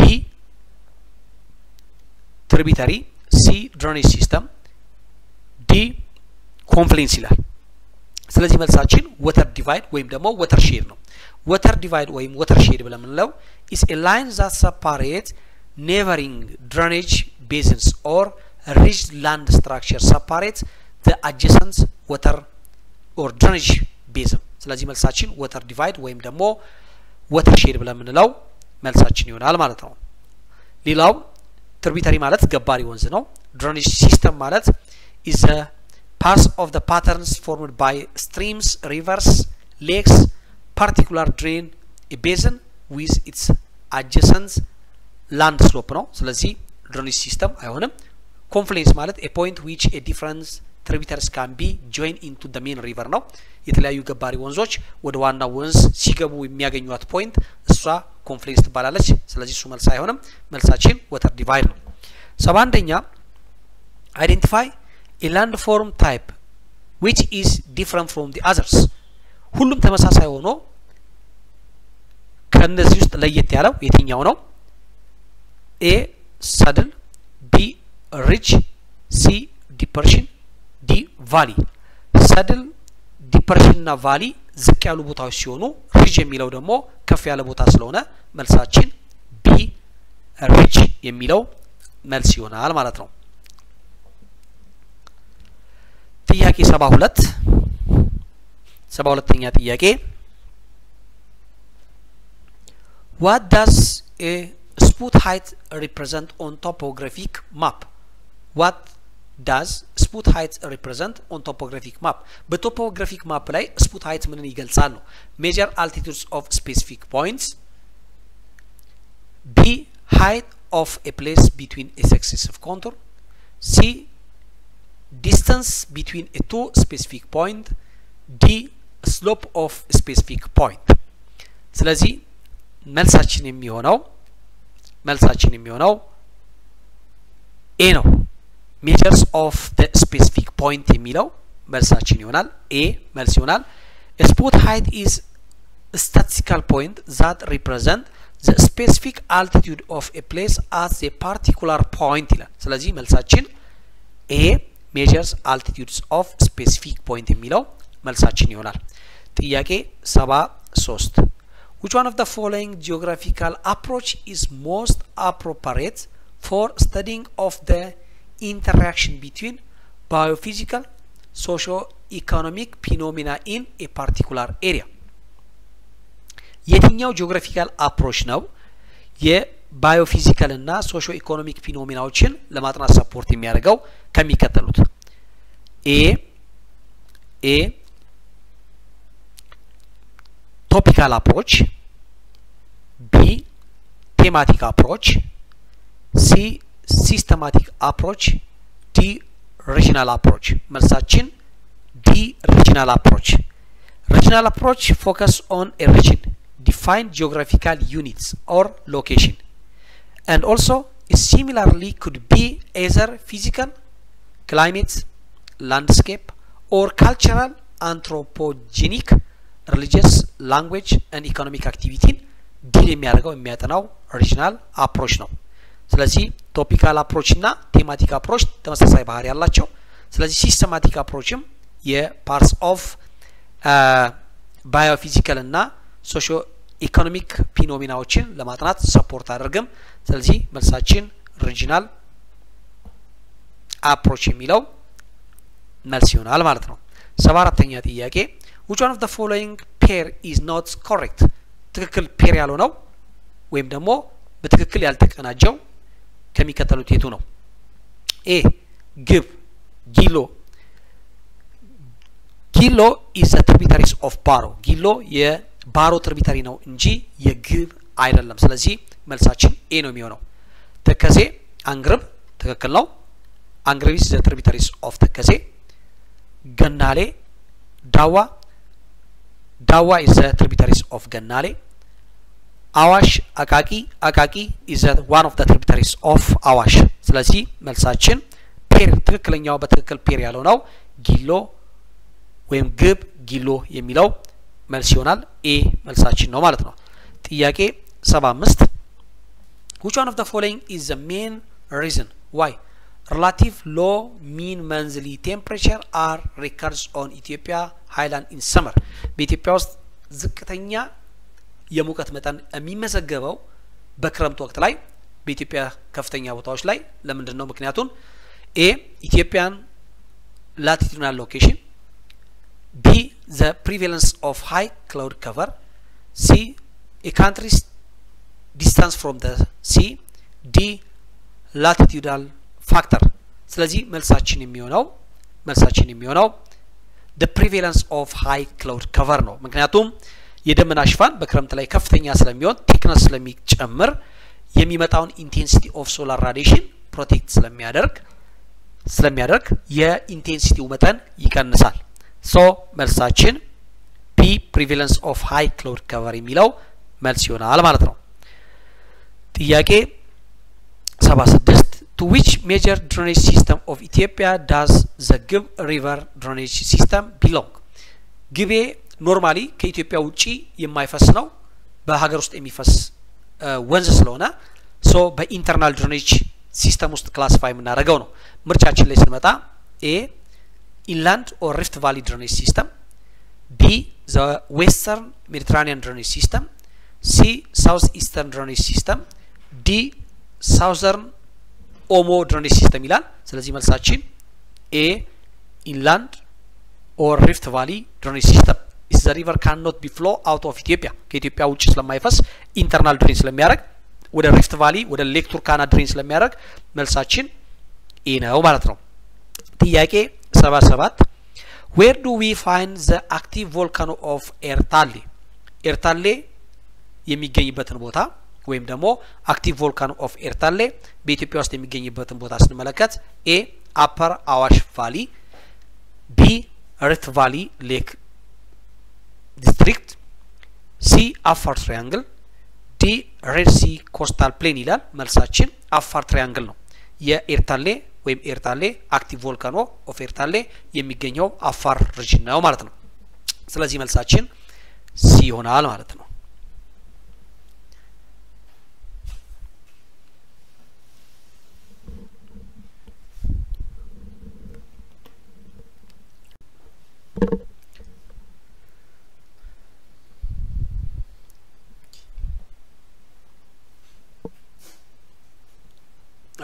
ትሪቢተሪ፣ ሲ ድሬኔጅ ሲስተም፣ ዲ ኮንፍሌንስ ይላል። ስለዚህ መልሳችን ወተር ዲቫይድ ወይም ደግሞ ወተር ሼድ ነው። ወተር ዲቫይድ ወይም ወተር ሼድ ብለን የምንለው ኢስ ኤ ላይን ዛት ሰፓሬት ኔቨሪንግ ድሬኔጅ ቤዝንስ ኦር ሪጅ ላንድ ስትራክቸር ሰፓሬት ዘ አጀሰንት ወተር ኦር ድሬኔጅ ቤዝን። ስለዚህ መልሳችን ወተር ዲቫይድ ወይም ደግሞ ወተር ሼድ ብለን የምንለው መልሳችን ይሆናል ማለት ነው። ሌላው ትርቢተሪ ማለት ገባሪ ወንዝ ነው። ድሬኔጅ ሲስተም ማለት ኢዝ ፓስ ኦፍ ዘ ፓተርንስ ፎርምድ ባይ ስትሪምስ ሪቨርስ ሌክስ ፓርቲኩላር ድሬን ቤዝን ዊዝ ኢትስ አጀሰንት ላንድ ስሎፕ ነው። ስለዚህ ድሬኔጅ ሲስተም አይሆንም። ኮንፍሌንስ ማለት ኤ ፖይንት ዊች ኤ ዲፍረንስ ትሪቢተርስ ካን ቢ ጆይን ኢንቱ ደ ሜን ሪቨር ነው። የተለያዩ ገባሪ ወንዞች ወደ ዋና ወንዝ ሲገቡ የሚያገኟት ፖይንት እሷ ኮንፍሌንስ ትባላለች። ስለዚህ እሱ መልስ አይሆንም። መልሳችን ወተር ዲቫይድ ነው። ሰባ አንደኛ አይዴንቲፋይ ኤ ላንድ ፎርም ታይፕ ዊች ኢዝ ዲፍረንት ፍሮም ዲ አዘርስ ሁሉም ተመሳሳይ ሆኖ ከእነዚህ ውስጥ ለየት ያለው የትኛው ነው? ኤ ሰድል፣ ቢ ሪች፣ ሲ ዲፐርሽን፣ ዲ ቫሊ። ሰድል፣ ዲፐርሽን እና ቫሊ ዝቅ ያሉ ቦታዎች ሲሆኑ ሪጅ የሚለው ደግሞ ከፍ ያለ ቦታ ስለሆነ መልሳችን ቢ ሪች የሚለው መልስ ይሆናል ማለት ነው። ጥያቄ ሰባ ሁለት ሰባ ሁለተኛ ጥያቄ ዋት ዳዝ ኤ ስፑት ሀይት ሪፕሬዘንት ኦን ቶፖግራፊክ ማፕ ዋት ዳዝ ስፑት ሀይት ሪፕሬዘንት ኦን ቶፖግራፊክ ማፕ በቶፖግራፊክ ማፕ ላይ ስፑት ሀይት ምንን ይገልጻል ነው ሜጀር አልቲቱድስ ኦፍ ስፔሲፊክ ፖይንትስ ቢ ሀይት ኦፍ ኤ ፕሌስ ቢትዊን ኤ ሰክሴሲቭ ኮንቱር ሲ ዲስተንስ ቢትዊን ኤ ቱ ስፔሲፊክ ፖይንት ዲ ስሎፕ ኦፍ ስፔሲፊክ ፖይንት ስለዚህ መልሳችን የሚሆነው መልሳችን የሚሆነው ኤ ነው ሜጀርስ ኦፍ ደ ስፔሲፊክ ፖይንት የሚለው መልሳችን ይሆናል ኤ መልስ ይሆናል ስፖት ሃይት ኢዝ ስታቲስቲካል ፖይንት ዛት ሪፕሬዘንት ዘ ስፔሲፊክ አልቲቱድ ኦፍ ኤ ፕሌስ አት ዘ ፓርቲኩላር ፖይንት ይላል። ስለዚህ መልሳችን ኤ ሜጀርስ አልቲቱድስ ኦፍ ስፔሲፊክ ፖይንት የሚለው መልሳችን ይሆናል። ጥያቄ ሰባ ሶስት which one of the following geographical approach is most appropriate for studying of the interaction between biophysical socio-economic phenomena in a particular area የትኛው ጂኦግራፊካል አፕሮች ነው የባዮፊዚካል እና ሶሾ ኢኮኖሚክ ፊኖሚናዎችን ለማጥናት ሰፖርት የሚያደርገው ከሚከተሉት ኤ ኤ ቶፒካል አፕሮች ቢ ቴማቲክ አፕሮች ሲ ሲስተማቲክ አፕሮች ዲ ሪጂናል አፕሮች መልሳችን ዲ ሪጂናል አፕሮች ሪጂናል አፕሮች ፎከስ ኦን ኤ ሪጅን define geographical units or location and also it similarly could be either physical climate landscape or cultural anthropogenic religious language and economic activity ዲል የሚያደርገው የሚያጠናው ሪጂናል አፕሮች ነው ስለዚህ ቶፒካል አፕሮች እና ቴማቲክ አፕሮች ተመሳሳይ ባህሪ ያላቸው ስለዚህ ሲስተማቲክ አፕሮችም የፓርትስ ኦፍ ባዮፊዚካል እና ሶሾ ኢኮኖሚክ ፊኖሚናዎችን ለማጥናት ሰፖርት አድርግም ስለዚህ መልሳችን ሪጂናል አፕሮች የሚለው መልስ ይሆናል ማለት ነው ሰባ አራተኛ ጥያቄ which one of the following pair is not correct ትክክል ፔር ያልሆነው ወይም ደግሞ በትክክል ያልተቀናጀው ከሚከተሉት የቱ ነው ኤ ግብ ጊሎ ጊሎ ኢዝ ትሪቢታሪስ ኦፍ ባሮ ጊሎ የባሮ ትሪቢታሪ ነው እንጂ የግብ አይደለም ስለዚህ መልሳችን ኤ ነው የሚሆነው ተከዜ አንግርብ ትክክል ነው አንግርቢስ ዘ ትሪቢታሪስ ኦፍ ተከዜ ገናሌ ዳዋ ዳዋ ኢዝ ዘ ትሪቢታሪስ ኦፍ ገናሌ አዋሽ አቃቂ አቃቂ ኢዝ ዋን ኦፍ ዘ ትሪቢታሪስ ኦፍ አዋሽ ስለዚህ መልሳችን ፔር ትክክለኛው በትክክል ፔር ያለው ነው ጊሎ ወይም ግብ ጊሎ የሚለው መልስ ይሆናል ኤ መልሳችን ነው ማለት ነው ጥያቄ ሰባ አምስት which one of the following is the main reason why relative low mean monthly temperature are records on Ethiopia highland in summer በኢትዮጵያ ውስጥ ዝቅተኛ የሙቀት መጠን የሚመዘገበው በክረምት ወቅት ላይ በኢትዮጵያ ከፍተኛ ቦታዎች ላይ ለምንድን ነው ምክንያቱም ኤ ኢትዮጵያን ላቲቱድናል ሎኬሽን ቢ ዘ ፕሪቫለንስ ኦፍ ሃይ ክላውድ ከቨር ሲ ኤ ካንትሪስ ዲስታንስ ፍሮም ደ ሲ ዲ ላቲቱዳል ፋክተር ስለዚህ መልሳችን የሚሆነው መልሳችን የሚሆነው ደ ፕሪቫለንስ ኦፍ ሃይ ክላውድ ከቨር ነው ምክንያቱም የደመና ሽፋን በክረምት ላይ ከፍተኛ ስለሚሆን ቴክነስ ስለሚጨምር የሚመጣውን ኢንቴንሲቲ ኦፍ ሶላር ራዲሽን ፕሮቴክት ስለሚያደርግ ስለሚያደርግ የኢንቴንሲቲው መጠን ይቀንሳል ሶ መልሳችን ቢ ፕሪቫለንስ ኦፍ ሃይ ክላውድ ከቨር የሚለው መልስ ይሆናል ማለት ነው ጥያቄ 76 to which major drainage system of Ethiopia does the Gib river drainage system belong ግቤ ኖርማሊ ከኢትዮጵያ ውጪ የማይፈስ ነው በሀገር ውስጥ የሚፈስ ወንዝ ስለሆነ ሶ በኢንተርናል ድሬኔጅ ሲስተም ውስጥ ክላሲፋይ የምናደርገው ነው ምርጫችን ላይ ስንመጣ ኤ ኢንላንድ ኦር ሪፍት ቫሊ ድሬኔጅ ሲስተም ቢ ዘ ዌስተርን ሜዲትራኒያን ድሬኔጅ ሲስተም ሲ ሳውስ ኢስተርን ድሬኔጅ ሲስተም ዲ ሳውዘርን ኦሞ ድሬኔጅ ሲስተም ይላል ስለዚህ መልሳችን ኤ ኢንላንድ ኦር ሪፍት ቫሊ ድሬኔጅ ሲስተም ኢስ ዘ ሪቨር ካን ኖት ቢ ፍሎ አውት ኦፍ ኢትዮጵያ ከኢትዮጵያ ውጭ ስለማይፈስ ኢንተርናል ድሬን ስለሚያደርግ ወደ ሪፍት ቫሊ ወደ ሌክ ቱርካና ድሬን ስለሚያደርግ መልሳችን ኤ ነው ማለት ነው ጥያቄ ሰባ ሰባት ዌር ዱ ዊ ፋይንድ ዘ አክቲቭ ቮልካኖ ኦፍ ኤርታሌ ኤርታሌ የሚገኝበትን ቦታ ወይም ደግሞ አክቲቭ ቮልካኖ ኦፍ ኤርታሌ በኢትዮጵያ ውስጥ የሚገኝበትን ቦታ ስንመለከት ኤ አፐር አዋሽ ቫሊ ቢ ሪፍት ቫሊ ሌክ ዲስትሪክት ሲ አፋር ትሪያንግል ዲ ሬድ ሲ ኮስታል ፕሌን ይላል መልሳችን አፋር ትሪያንግል ነው የኤርታሌ ወይም ኤርታሌ አክቲቭ ቮልካኖ ኦፍ ኤርታሌ የሚገኘው አፋር ሪጅን ነው ማለት ነው ስለዚህ መልሳችን ሲ ይሆናል ማለት ነው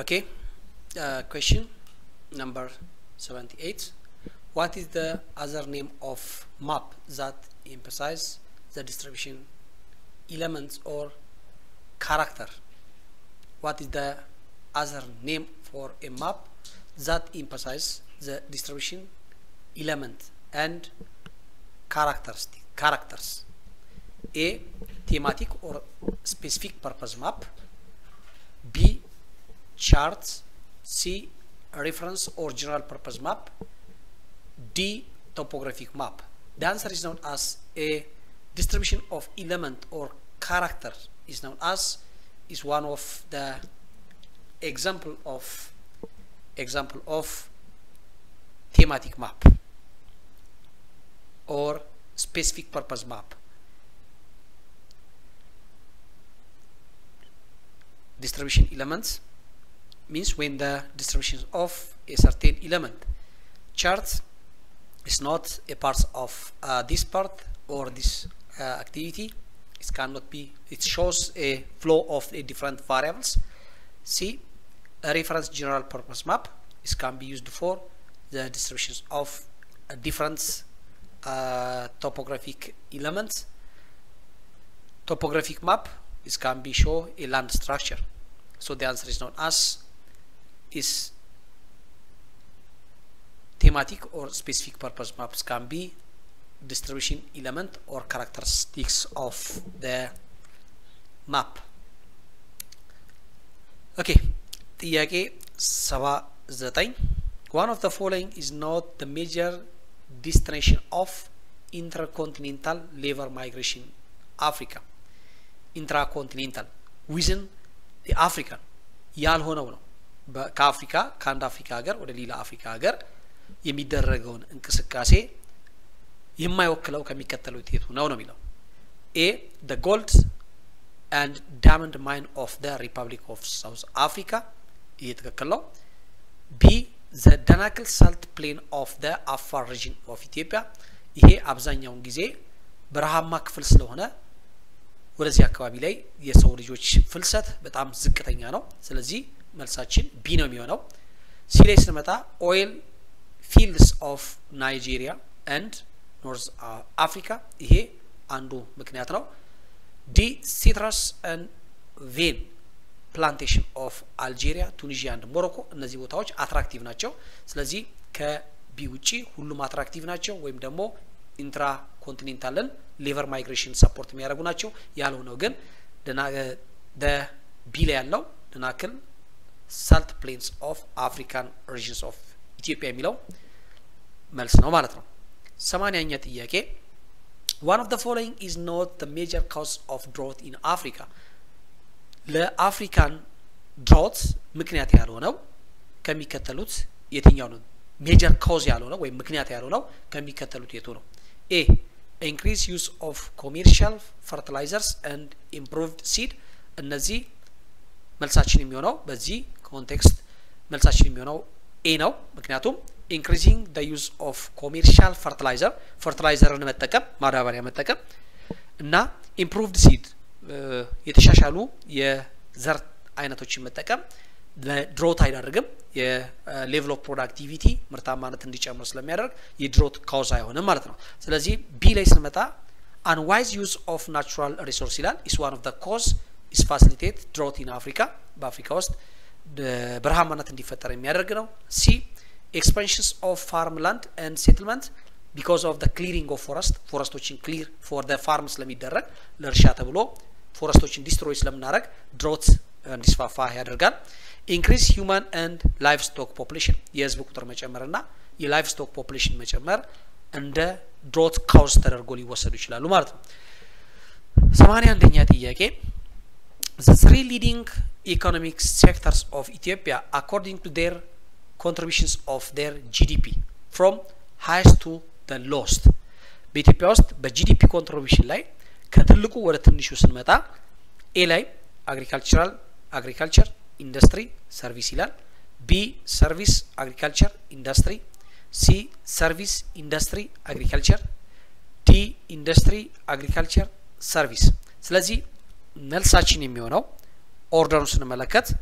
Okay. Uh, question number 78. What is the other name of map that emphasize the distribution elements or character? What is the other name for a map that emphasize the distribution element and characteristic characters? A thematic or specific purpose map. B charts. C reference or general purpose map. D topographic map. The answer is known as a distribution of element or character is known as is one of the example of example of thematic map or specific purpose map. Distribution elements means when the distribution of a certain element chart is not a part of uh, this part or this uh, activity it cannot be it shows a flow of a different variables c a reference general purpose map is can be used for the distributions of uh, different uh, topographic elements topographic map is can be show a land structure so the answer is known as is thematic or specific purpose maps can be distribution element or characteristics of the map okay ጥያቄ 79 one of the following is not the major destination of intercontinental labor migration Africa intracontinental within the African ያልሆነው ነው ከአፍሪካ ከአንድ አፍሪካ ሀገር ወደ ሌላ አፍሪካ ሀገር የሚደረገውን እንቅስቃሴ የማይወክለው ከሚከተሉት የቱ ነው ነው የሚለው ኤ ደ ጎልድ አንድ ዳመንድ ማይን ኦፍ ደ ሪፐብሊክ ኦፍ ሳውዝ አፍሪካ ይሄ ትክክል ነው ቢ ዘ ደናክል ሳልት ፕሌን ኦፍ ደ አፋር ሪጅን ኦፍ ኢትዮጵያ ይሄ አብዛኛውን ጊዜ በረሃማ ክፍል ስለሆነ ወደዚህ አካባቢ ላይ የሰው ልጆች ፍልሰት በጣም ዝቅተኛ ነው ስለዚህ መልሳችን ቢ ነው የሚሆነው ሲ ላይ ስንመጣ ኦይል ፊልድስ ኦፍ ናይጄሪያ ኤንድ ኖርዝ አፍሪካ ይሄ አንዱ ምክንያት ነው ዲ ሲትረስ ኤንድ ቬን ፕላንቴሽን ኦፍ አልጄሪያ ቱኒዥያ አንድ ሞሮኮ እነዚህ ቦታዎች አትራክቲቭ ናቸው ስለዚህ ከቢ ውጪ ሁሉም አትራክቲቭ ናቸው ወይም ደግሞ ኢንትራ ኮንቲኔንታልን ሌቨር ማይግሬሽን ሰፖርት የሚያደርጉ ናቸው ያልሆነው ግን ቢ ላይ ያለው ደናክል ሳልት ፕሌንስ ኦፍ አፍሪካን ሪጅንስ ኦፍ ኢትዮጵያ የሚለው መልስ ነው ማለት ነው ሰማንያኛ ጥያቄ ዋን ኦፍ ደ ፎሎዊንግ ኢዝ ኖት ደ ሜጀር ካውስ ኦፍ ድሮት ኢን አፍሪካ ለአፍሪካን ድሮት ምክንያት ያልሆነው ከሚከተሉት የትኛው ነው ሜጀር ካውዝ ያልሆነው ወይም ምክንያት ያልሆነው ከሚከተሉት የቱ ነው ኤ ኢንክሪዝ ዩዝ ኦፍ ኮሜርሻል ፈርቲላይዘርስ ኤንድ ኢምፕሩቭድ ሲድ እነዚህ መልሳችን የሚሆነው በዚህ ኮንቴክስት መልሳችን የሚሆነው ኤ ነው ምክንያቱም ኢንክሪዚንግ ደ ዩዝ ኦፍ ኮሜርሻል ፈርቲላይዘር ፈርቲላይዘርን መጠቀም ማዳበሪያ መጠቀም እና ኢምፕሩቭድ ሲድ የተሻሻሉ የዘር አይነቶችን መጠቀም ለድሮት አይዳርግም የሌቭል ኦፍ ፕሮዳክቲቪቲ ምርታማነት እንዲጨምር ስለሚያደርግ የድሮት ካውዝ አይሆንም ማለት ነው ስለዚህ ቢ ላይ ስንመጣ አንዋይዝ ዩዝ ኦፍ ናቹራል ሪሶርስ ይላል ኢስ ዋን ኦፍ ደ ኮዝ ኢስ ፋሲሊቴት ድሮት ኢን አፍሪካ በአፍሪካ ውስጥ በረሃማነት እንዲፈጠር የሚያደርግ ነው ሲ ኤክስፓንሽንስ ኦፍ ፋርም ላንድ ኤንድ ሴትልመንት ቢካዝ ኦፍ ደ ክሊሪንግ ኦፍ ፎረስት ፎረስቶችን ክሊር ፎር ደ ፋርም ስለሚደረግ ለእርሻ ተብሎ ፎረስቶችን ዲስትሮይ ስለምናደረግ ድሮት እንዲስፋፋ ያደርጋል ኢንክሪዝ ሂውማን ኤንድ ላይፍ ስቶክ ፖፕሌሽን የህዝብ ቁጥር መጨመር ና የላይፍ ስቶክ ፖፕሌሽን መጨመር እንደ ድሮት ካውዝ ተደርጎ ሊወሰዱ ይችላሉ ማለት ነው ሰማኒያ አንደኛ ጥያቄ the three leading economic sectors of Ethiopia according to their contributions of their GDP from highest to the lowest በኢትዮጵያ ውስጥ በጂዲፒ ኮንትሪቢሽን ላይ ከትልቁ ወደ ትንሹ ስንመጣ ኤ ላይ አግሪካልቸራል አግሪካልቸር ኢንዱስትሪ ሰርቪስ ይላል ቢ ሰርቪስ አግሪካልቸር ኢንዱስትሪ ሲ ሰርቪስ ኢንዱስትሪ አግሪካልቸር ዲ ኢንዱስትሪ አግሪካልቸር ሰርቪስ ስለዚህ መልሳችን የሚሆነው ኦርደሩን ስንመለከት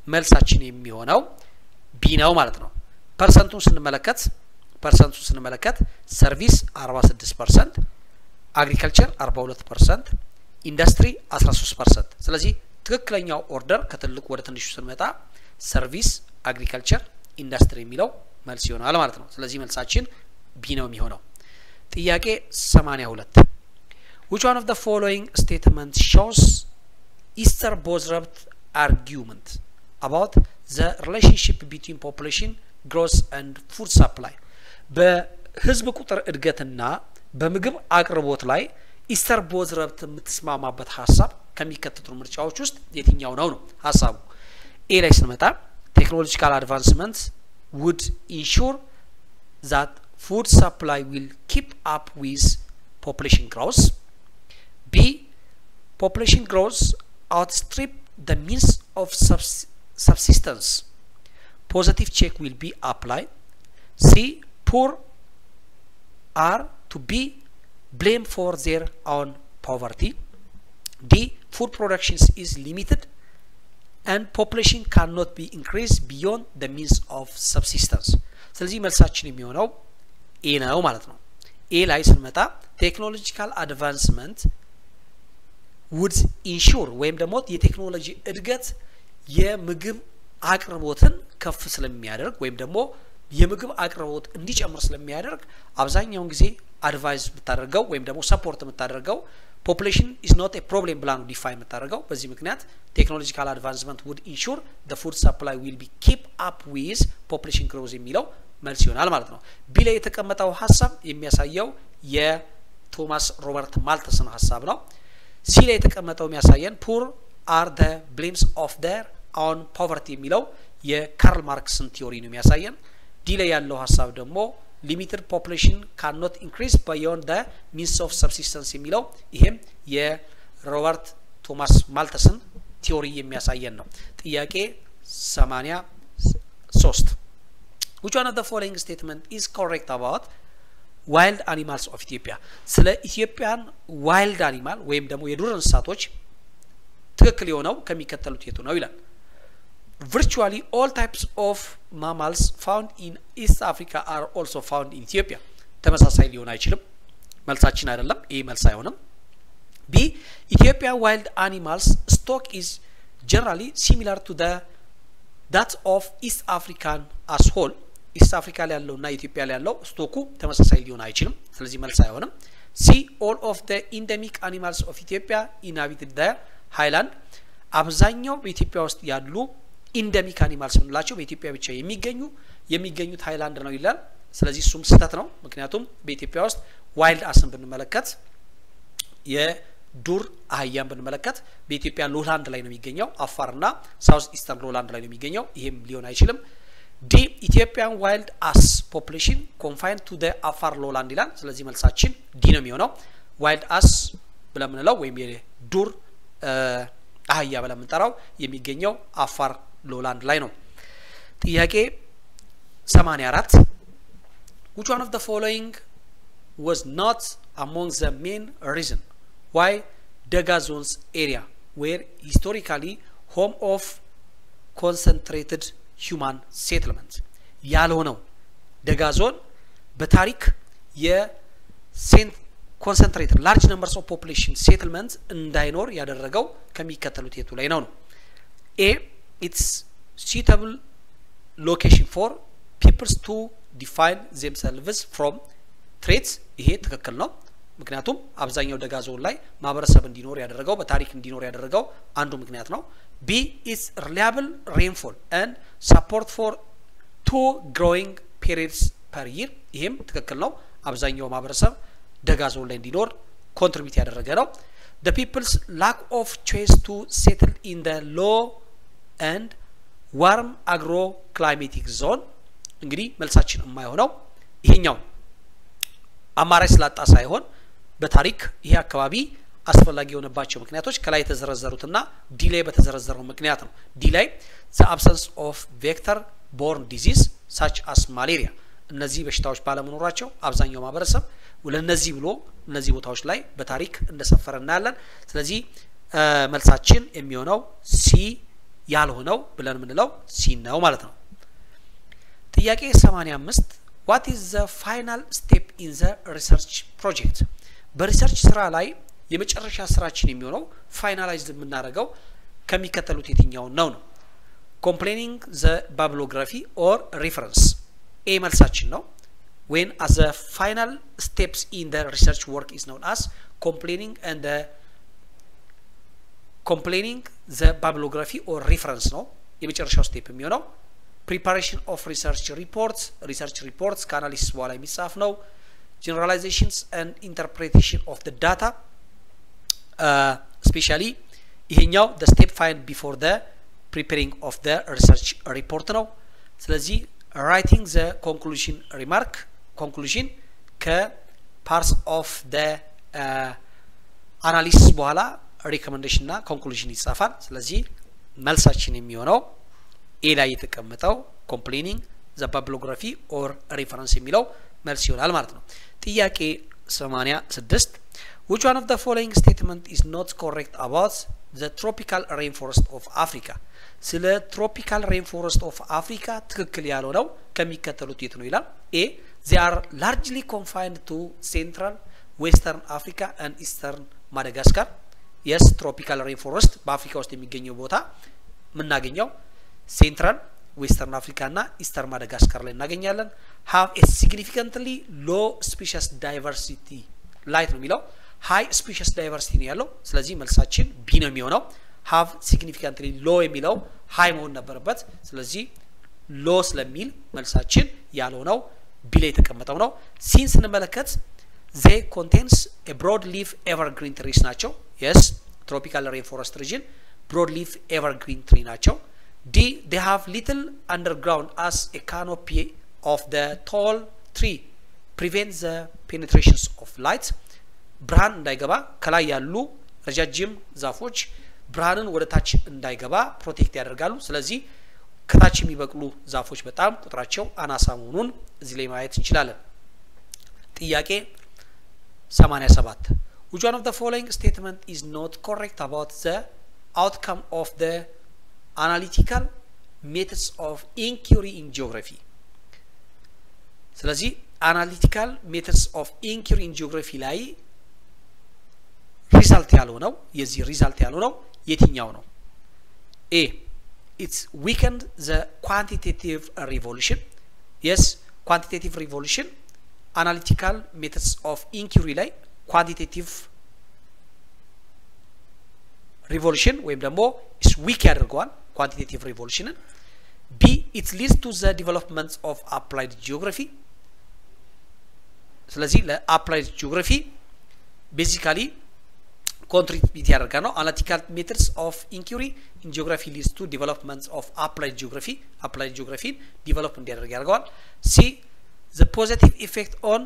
መልሳችን የሚሆነው ቢ ነው ማለት ነው። ፐርሰንቱን ስንመለከት ፐርሰንቱን ስንመለከት ሰርቪስ 46 ፐርሰንት፣ አግሪካልቸር 42 ፐርሰንት፣ ኢንዱስትሪ 13 ፐርሰንት። ስለዚህ ትክክለኛው ኦርደር ከትልቁ ወደ ትንሹ ስንመጣ ሰርቪስ፣ አግሪካልቸር፣ ኢንዱስትሪ የሚለው መልስ ይሆናል ማለት ነው። ስለዚህ መልሳችን ቢ ነው የሚሆነው። ጥያቄ 82 which one of the following statement shows Easter Bothropt argument about the relationship between population growth and food supply በህዝብ ቁጥር እድገትና በምግብ አቅርቦት ላይ ኢስተር ቦዝረብት የምትስማማበት ሀሳብ ከሚከተሉ ምርጫዎች ውስጥ የትኛው ነው ነው ሀሳቡ። ኤ ላይ ስንመጣ ቴክኖሎጂካል አድቫንስመንት ውድ ኢንሹር ዛት ፉድ ሰፕላይ ዊል ኪፕ አፕ ዊዝ ፖፕሌሽን ግሮውስ ቢ ፖፕሌሽን ግሮውስ outstrip the means of subs- subsistence positive check will be applied c poor are to be blamed for their own poverty d food production is limited and population cannot be increased beyond the means of subsistence ስለዚህ መልሳችን የሚሆነው ኤ ነው ማለት ነው ኤ ላይ ስንመጣ ቴክኖሎጂካል አድቫንስመንት ውድ ኢንሹር ወይም ደግሞ የቴክኖሎጂ እድገት የምግብ አቅርቦትን ከፍ ስለሚያደርግ ወይም ደግሞ የምግብ አቅርቦት እንዲጨምር ስለሚያደርግ አብዛኛውን ጊዜ አድቫይዝ የምታደርገው ወይም ደግሞ ሰፖርት የምታደርገው ፖፑሌሽን ኢዝ ኖት ኤ ፕሮብሌም ብላ ነው ዲፋይን የምታደርገው። በዚህ ምክንያት ቴክኖሎጂካል አድቫንስመንት ውድ ኢንሹር ደ ፉድ ሰፕላይ ዊል ቢ ኪፕ አፕ ዊዝ ፖፑሌሽን ግሮዝ የሚለው መልስ ይሆናል ማለት ነው። ቢ ላይ የተቀመጠው ሀሳብ የሚያሳየው የቶማስ ሮበርት ማልተስን ሀሳብ ነው። ሲ ላይ የተቀመጠው የሚያሳየን ፑር አር ደ ብሌምስ ኦፍ ደር ኦን ፖቨርቲ የሚለው የካርል ማርክስን ቲዮሪ ነው የሚያሳየን። ዲ ላይ ያለው ሀሳብ ደግሞ ሊሚትድ ፖፑሌሽን ካኖት ኢንክሪዝ ባዮንድ ደ ሚንስ ኦፍ ሰብሲስተንስ የሚለው ይሄም የሮበርት ቶማስ ማልተስን ቲዮሪ የሚያሳየን ነው። ጥያቄ 83 which one of the following statement is correct about ዋይልድ አኒማልስ ኦፍ ኢትዮጵያ ስለ ኢትዮጵያን ዋይልድ አኒማል ወይም ደግሞ የዱር እንስሳቶች ትክክል የሆነው ከሚከተሉት የቱ ነው ይላል። ቪርቹዋሊ ኦል ታይፕስ ኦፍ ማማልስ ፋውንድ ኢን ኢስት አፍሪካ አር ኦልሶ ፋውንድ ኢን ኢትዮጵያ። ተመሳሳይ ሊሆን አይችልም። መልሳችን አይደለም። ይህ መልስ አይሆንም። ቢ ኢትዮጵያ ዋይልድ አኒማልስ ስቶክ ኢዝ ጀነራሊ ሲሚላር ቱ ዳት ኦፍ ኢስት አፍሪካን አስ ሆል ኢስት አፍሪካ ላይ ያለው እና ኢትዮጵያ ላይ ያለው ስቶኩ ተመሳሳይ ሊሆን አይችልም። ስለዚህ መልስ አይሆንም። ሲ ኦል ኦፍ ደ ኢንደሚክ አኒማልስ ኦፍ ኢትዮጵያ ኢንሃቢትድ ደ ሃይላንድ አብዛኛው በኢትዮጵያ ውስጥ ያሉ ኢንደሚክ አኒማልስ የምንላቸው በኢትዮጵያ ብቻ የሚገኙ የሚገኙት ሃይላንድ ነው ይላል። ስለዚህ እሱም ስህተት ነው። ምክንያቱም በኢትዮጵያ ውስጥ ዋይልድ አስን ብንመለከት የዱር አህያን ብንመለከት በኢትዮጵያ ሎላንድ ላይ ነው የሚገኘው። አፋርና ሳውዝ ኢስተርን ሎላንድ ላይ ነው የሚገኘው። ይሄም ሊሆን አይችልም። ዲ ኢትዮጵያን ዋይልድ አስ ፖፑሌሽን ኮንፋይንድ ቱ ደ አፋር ሎላንድ ይላል። ስለዚህ መልሳችን ዲ ነው የሚሆነው። ዋይልድ አስ ብለን የምንለው ወይም የዱር አህያ ብለን የምንጠራው የሚገኘው አፋር ሎላንድ ላይ ነው። ጥያቄ 84 which one of the following was not among the main reason why Daga zones area were historically home of concentrated human settlement ያልሆነው ደጋ ዞን በታሪክ የሴንት ኮንሰንትሬትድ ላርጅ ነምበርስ ኦፍ ፖፑሌሽን ሴትልመንት እንዳይኖር ያደረገው ከሚከተሉት የቱ ላይ ነው ነው ኤ ኢትስ suitable location for peoples to define themselves from traits ይሄ ትክክል ነው። ምክንያቱም አብዛኛው ደጋ ዞን ላይ ማህበረሰብ እንዲኖር ያደረገው በታሪክ እንዲኖር ያደረገው አንዱ ምክንያት ነው። ቢ ኢስ ሪላያብል ሬንፎል ኤንድ ሰፖርት ፎር ቱ ግሮዊንግ ፔሪድስ ፐር ይር ይሄም ትክክል ነው። አብዛኛው ማህበረሰብ ደጋ ዞን ላይ እንዲኖር ኮንትሪቢዩት ያደረገ ነው። the people's lack of choice to settle in the low and ዋርም አግሮ ክላይሜቲክ ዞን እንግዲህ መልሳችን የማይሆነው ይሄኛው አማራጭ ስላጣ ሳይሆን በታሪክ ይሄ አካባቢ አስፈላጊ የሆነባቸው ምክንያቶች ከላይ የተዘረዘሩትና ዲ ላይ በተዘረዘረው ምክንያት ነው። ዲ ላይ ዘ አብሰንስ ኦፍ ቬክተር ቦርን ዲዚዝ ሳች አስ ማሌሪያ እነዚህ በሽታዎች ባለመኖራቸው አብዛኛው ማህበረሰብ ለነዚህ ብሎ እነዚህ ቦታዎች ላይ በታሪክ እንደሰፈረ እናያለን። ስለዚህ መልሳችን የሚሆነው ሲ ያልሆነው ብለን የምንለው ሲን ነው ማለት ነው። ጥያቄ 85 ዋት ኢዝ ዘ ፋይናል ስቴፕ ኢን ዘ ሪሰርች ፕሮጀክት በሪሰርች ስራ ላይ የመጨረሻ ስራችን የሚሆነው ፋይናላይዝ የምናደርገው ከሚከተሉት የትኛውን ነው ነው ኮምፕሌኒንግ ዘ ባብሎግራፊ ኦር ሪፈረንስ ኤ መልሳችን ነው ዌን አስ ዘ ፋይናል ስቴፕስ ኢን ዘ ሪሰርች ወርክ ኢዝ ኖን አስ ኮምፕሌኒንግ ኤንድ ኮምፕሌኒንግ ዘ ባብሎግራፊ ኦር ሪፈረንስ ነው የመጨረሻው ስቴፕ የሚሆነው ፕሪፓሬሽን ኦፍ ሪሰርች ሪፖርትስ ሪሰርች ሪፖርትስ ከአናሊሲስ በኋላ የሚጻፍ ነው ጀነራላይዜሽንስ ኤንድ ኢንተርፕሬቴሽን ኦፍ ደ ዳታ ስፔሻሊ ይሄኛው ደ ስቴፕ ፋይንድ ቢፎር ደ ፕሪፔሪንግ ኦፍ ደ ሪሰርች ሪፖርት ነው ስለዚህ ራይቲንግ ዘ ኮንክሉዥን ሪማርክ ኮንክሉዥን ከፓርስ ኦፍ ደ አናሊሲስ በኋላ ሪኮመንዴሽን እና ኮንክሉዥን ይጻፋል ስለዚህ መልሳችን የሚሆነው ኤ ላይ የተቀመጠው ኮምፕሌኒንግ ዘ ባብሎግራፊ ኦር ሪፈረንስ የሚለው መልስ ይሆናል ማለት ነው ጥያቄ 86 which one of the following statement is not correct about the tropical rainforest of Africa ስለ ትሮፒካል ሬንፎረስት ኦፍ አፍሪካ ትክክል ያልሆነው ከሚከተሉት የት ነው ይላል ኤ they are largely confined to central western africa and eastern madagascar የስ ትሮፒካል ሬንፎረስት በአፍሪካ ውስጥ የሚገኘው ቦታ የምናገኘው ሴንትራል ዌስተርን አፍሪካ እና ኢስተር ማደጋስካር ላይ እናገኛለን ሀቭ ኤ ሲግኒፊካንትሊ ሎ ስፔሽስ ዳይቨርሲቲ ላይት ነው የሚለው ሀይ ስፔሽስ ዳይቨርሲቲ ነው ያለው ስለዚህ መልሳችን ቢ ነው የሚሆነው ሀቭ ሲግኒፊካንትሊ ሎ የሚለው ሀይ መሆን ነበረበት ስለዚህ ሎ ስለሚል መልሳችን ያልሆነው ቢ ላይ የተቀመጠው ነው ሲን ስንመለከት ዜ ኮንቴንስ ብሮድ ሊፍ ኤቨርግሪን ትሪስ ናቸው የስ ትሮፒካል ሬንፎረስት ሪጅን ብሮድ ሊፍ ኤቨርግሪን ትሪ ናቸው ዲ they have little underground as a canopy of the tall tree prevents the penetrations of light ብርሃን እንዳይገባ ከላይ ያሉ ረጃጅም ዛፎች ብርሃንን ወደ ታች እንዳይገባ ፕሮቴክት ያደርጋሉ ስለዚህ ከታች የሚበቅሉ ዛፎች በጣም ቁጥራቸው አናሳ መሆኑን እዚህ ላይ ማየት እንችላለን ጥያቄ 87 which one of the following statement is not correct about the outcome of the analytical methods of inquiry in geography ስለዚህ አናሊቲካል ሜተድስ ኦፍ ኢንኪሪ ኢን ጂኦግራፊ ላይ ሪዛልት ያልሆነው የዚህ ሪዛልት ያልሆነው የትኛው ነው ኤ ኢትስ ዊከንድ ዘ ኳንቲቴቲቭ ሪቮሉሽን የስ ኳንቲቴቲቭ ሪቮሉሽን አናሊቲካል ሜተድስ ኦፍ ኢንኪሪ ላይ ኳንቲቴቲቭ ሪቮሉሽን ወይም ደግሞ ኢስ ዊክ ያደርገዋል ኳንቲቴቲቭ ሪቮሉሽንን ቢ ኢት ሊድስ ቱ ዘ ዲቨሎፕመንት ኦፍ አፕላይድ ጂኦግራፊ ስለዚህ ለአፕላይድ ጂኦግራፊ ቤዚካሊ ኮንትሪቢዩት ያደርጋል ነው አናሊቲካል ሜትድስ ኦፍ ኢንኩሪ ኢን ጂኦግራፊ ሊድስ ቱ ዲቨሎፕመንት ኦፍ አፕላይድ ጂኦግራፊ አፕላይድ ጂኦግራፊን ዲቨሎፕ እንዲያደርግ ያደርገዋል ሲ ዘ ፖዚቲቭ ኢፌክት ኦን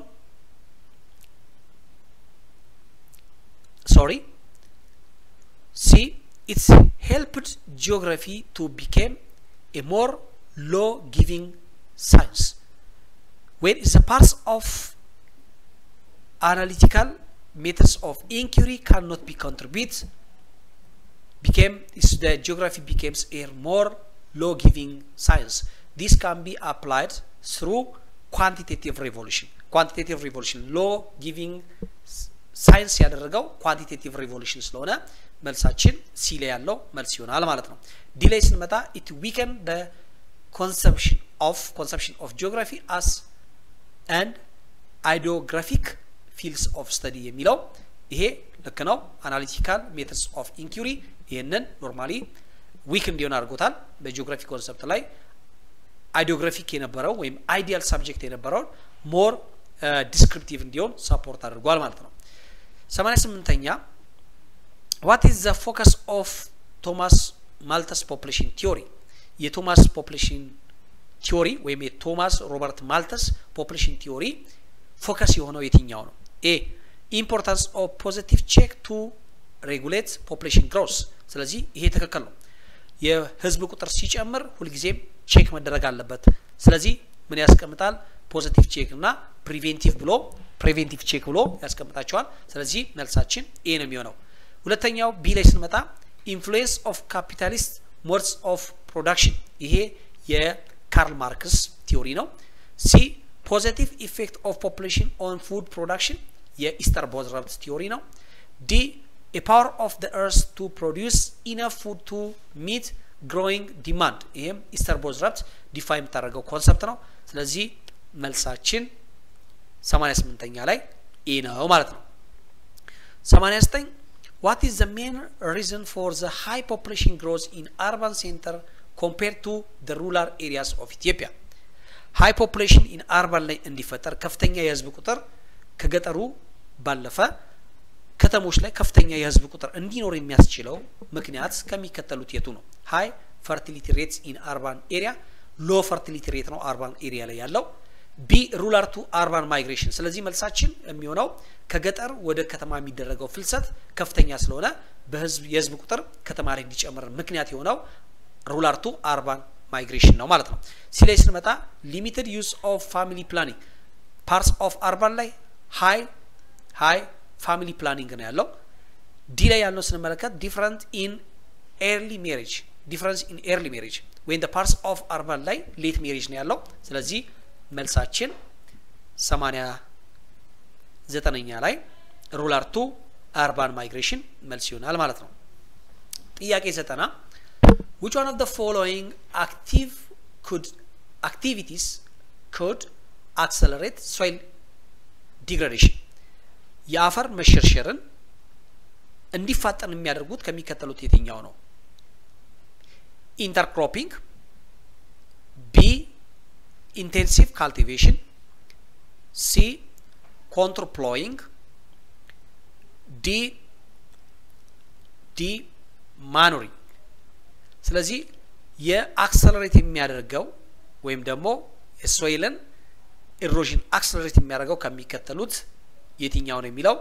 ሶሪ ሲ it's helped geography to become a more law giving science when it's a part of analytical methods of inquiry cannot be contribute became is the geography becomes a more law giving science this can be applied through quantitative revolution quantitative revolution law giving ሳይንስ ያደረገው ኳንቲቴቲቭ ሪቮሉሽን ስለሆነ መልሳችን ሲ ላይ ያለው መልስ ይሆናል ማለት ነው ዲ ላይ ስንመጣ ኢት ዊከን ደ ኮንሰፕሽን ኦፍ ኮንሰፕሽን ኦፍ ጂኦግራፊ አስ አንድ አይዲዮግራፊክ ፊልድስ ኦፍ ስተዲ የሚለው ይሄ ልክ ነው አናሊቲካል ሜተድስ ኦፍ ኢንኩሪ ይህንን ኖርማሊ ዊክ እንዲሆን አድርጎታል በጂኦግራፊ ኮንሰፕት ላይ አይዲዮግራፊክ የነበረው ወይም አይዲያል ሳብጀክት የነበረውን ሞር ዲስክሪፕቲቭ እንዲሆን ሰፖርት አድርጓል ማለት ነው 88ኛ ዋት ኢዝ ዘ ፎከስ ኦፍ ቶማስ ማልተስ ፖፕሌሽን ቲዮሪ የቶማስ ፖፕሌሽን ቲዮሪ ወይም የቶማስ ሮበርት ማልተስ ፖፕሌሽን ቲዮሪ ፎከስ የሆነው የትኛው ነው ኤ ኢምፖርታንስ ኦፍ ፖዚቲቭ ቼክ ቱ ሬጉሌት ፖፕሌሽን ግሮስ ስለዚህ ይሄ ትክክል ነው የህዝብ ቁጥር ሲጨምር ሁልጊዜም ቼክ መደረግ አለበት ስለዚህ ምን ያስቀምጣል ፖዚቲቭ ቼክ እና ፕሪቬንቲቭ ብሎ ፕሪቬንቲቭ ቼክ ብሎ ያስቀምጣቸዋል ስለዚህ መልሳችን ኤ ነው የሚሆነው ሁለተኛው ቢ ላይ ስንመጣ ኢንፍሉዌንስ ኦፍ ካፒታሊስት ሞድስ ኦፍ ፕሮዳክሽን ይሄ የካርል ማርክስ ቲዮሪ ነው። ሲ ፖዘቲቭ ኢፌክት ኦፍ ፖፑሌሽን ኦን ፉድ ፕሮዳክሽን የኢስተር ቦዝረብት ቲዮሪ ነው። ዲ a power of the earth to produce enough food to meet growing demand ይህም ኢስተር ቦዝረብት ዲፋይ የምታደርገው ኮንሰፕት ነው። ስለዚህ መልሳችን 88ኛ ላይ ኤ ነው ማለት ነው። 89 what is the main reason for the high population growth in urban center compared to the rural areas of Ethiopia high population in urban ላይ እንዲፈጠር ከፍተኛ የህዝብ ቁጥር ከገጠሩ ባለፈ ከተሞች ላይ ከፍተኛ የህዝብ ቁጥር እንዲኖር የሚያስችለው ምክንያት ከሚከተሉት የቱ ነው? ሃይ ፈርቲሊቲ ሬትስ ኢን አርባን ኤሪያ ሎ ፈርቲሊቲ ሬት ነው አርባን ኤሪያ ላይ ያለው። ቢ ሩላር ቱ አርባን ማይግሬሽን። ስለዚህ መልሳችን የሚሆነው ከገጠር ወደ ከተማ የሚደረገው ፍልሰት ከፍተኛ ስለሆነ በህዝብ የህዝብ ቁጥር ከተማ ላይ እንዲጨምር ምክንያት የሆነው ሩላር ቱ አርባን ማይግሬሽን ነው ማለት ነው። ሲ ላይ ስንመጣ ሊሚትድ ዩዝ ኦፍ ፋሚሊ ፕላኒንግ ፓርትስ ኦፍ አርባን ላይ ሃይ ሃይ ፋሚሊ ፕላኒንግ ነው ያለው። ዲ ላይ ያለው ስንመለከት ዲፍረንት ኢን ኤርሊ ሜሬጅ ዲፍረንስ ኢን ኤርሊ ሜሬጅ ወይም ደ ፓርትስ ኦፍ አርባን ላይ ሌት ሜሬጅ ነው ያለው። ስለዚህ መልሳችን ሰማንያ ዘጠነኛ ላይ ሩላር ቱ አርባን ማይግሬሽን መልስ ይሆናል ማለት ነው። ጥያቄ ዘጠና which one of the following active could activities could accelerate soil degradation የአፈር መሸርሸርን እንዲፋጠን የሚያደርጉት ከሚከተሉት የትኛው ነው? ኢንተርክሮፒንግ፣ ቢ ኢንቴንሲቭ ካልቲቬሽን፣ ሲ ኮንትርፕሎይንግ፣ ዲ ዲ ማኖሪንግ። ስለዚህ የአክሰለሬት የሚያደርገው ወይም ደግሞ የሶይልን ኢሮዥን አክሰለሬት የሚያደርገው ከሚከተሉት የትኛው ነው የሚለው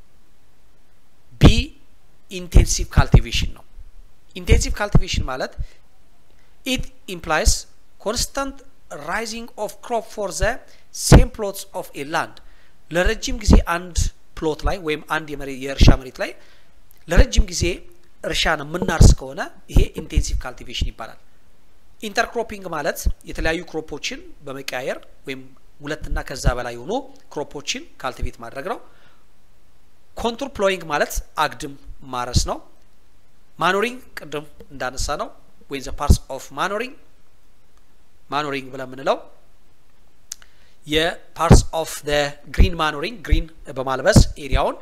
ቢ ኢንቴንሲቭ ካልቲቬሽን ነው። ኢንቴንሲቭ ካልቲቬሽን ማለት ኢት ኢምፕላይስ ኮንስታንት ራይዚንግ ኦፍ ክሮፕ ፎር ዘ ሴም ፕሎትስ ኦፍ ኤ ላንድ ለረጅም ጊዜ አንድ ፕሎት ላይ ወይም አንድ የእርሻ መሬት ላይ ለረጅም ጊዜ እርሻን የምናርስ ከሆነ ይሄ ኢንቴንሲቭ ካልቲቬሽን ይባላል። ኢንተርክሮፒንግ ማለት የተለያዩ ክሮፖችን በመቀያየር ወይም ሁለትና ከዛ በላይ የሆኑ ክሮፖችን ካልቲቬት ማድረግ ነው። ኮንቱር ፕሎይንግ ማለት አግድም ማረስ ነው። ማኖሪንግ ቅድም እንዳነሳ ነው ወይም ዘ ፓርትስ ኦፍ ማኖሪንግ ማኖሪንግ ብለን የምንለው የፓርትስ ኦፍ ደ ግሪን ማኖሪንግ ግሪን በማልበስ ኤሪያውን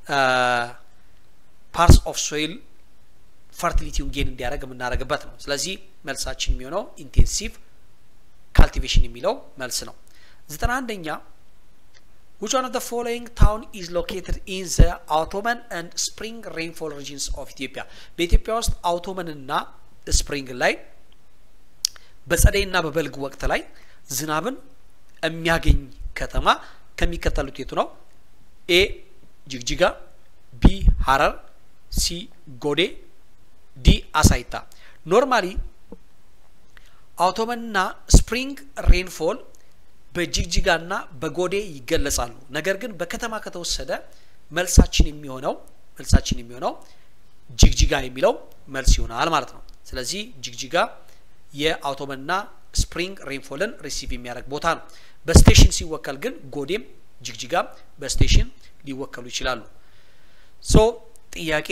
ፓርትስ ኦፍ ሶይል ፈርቲሊቲውን ጌን እንዲያደርግ የምናደርግበት ነው። ስለዚህ መልሳችን የሚሆነው ኢንቴንሲቭ ካልቲቬሽን የሚለው መልስ ነው። ዘጠና አንደኛ which one of the following town is located in the autumn and spring rainfall regions of Ethiopia በኢትዮጵያ ውስጥ አውቶመን እና ስፕሪንግ ላይ በጸደይ እና በበልግ ወቅት ላይ ዝናብን የሚያገኝ ከተማ ከሚከተሉት የቱ ነው? ኤ ጅግጅጋ፣ ቢ ሀረር፣ ሲ ጎዴ፣ ዲ አሳይታ። ኖርማሊ አውቶመንና ስፕሪንግ ሬንፎል በጅግጅጋና በጎዴ ይገለጻሉ። ነገር ግን በከተማ ከተወሰደ መልሳችን የሚሆነው መልሳችን የሚሆነው ጅግጅጋ የሚለው መልስ ይሆናል ማለት ነው። ስለዚህ ጅግጅጋ የአውቶመንና ስፕሪንግ ሬንፎልን ሪሲቭ የሚያደርግ ቦታ ነው። በስቴሽን ሲወከል ግን ጎዴም ጅግጅጋም በስቴሽን ሊወከሉ ይችላሉ። ሶ ጥያቄ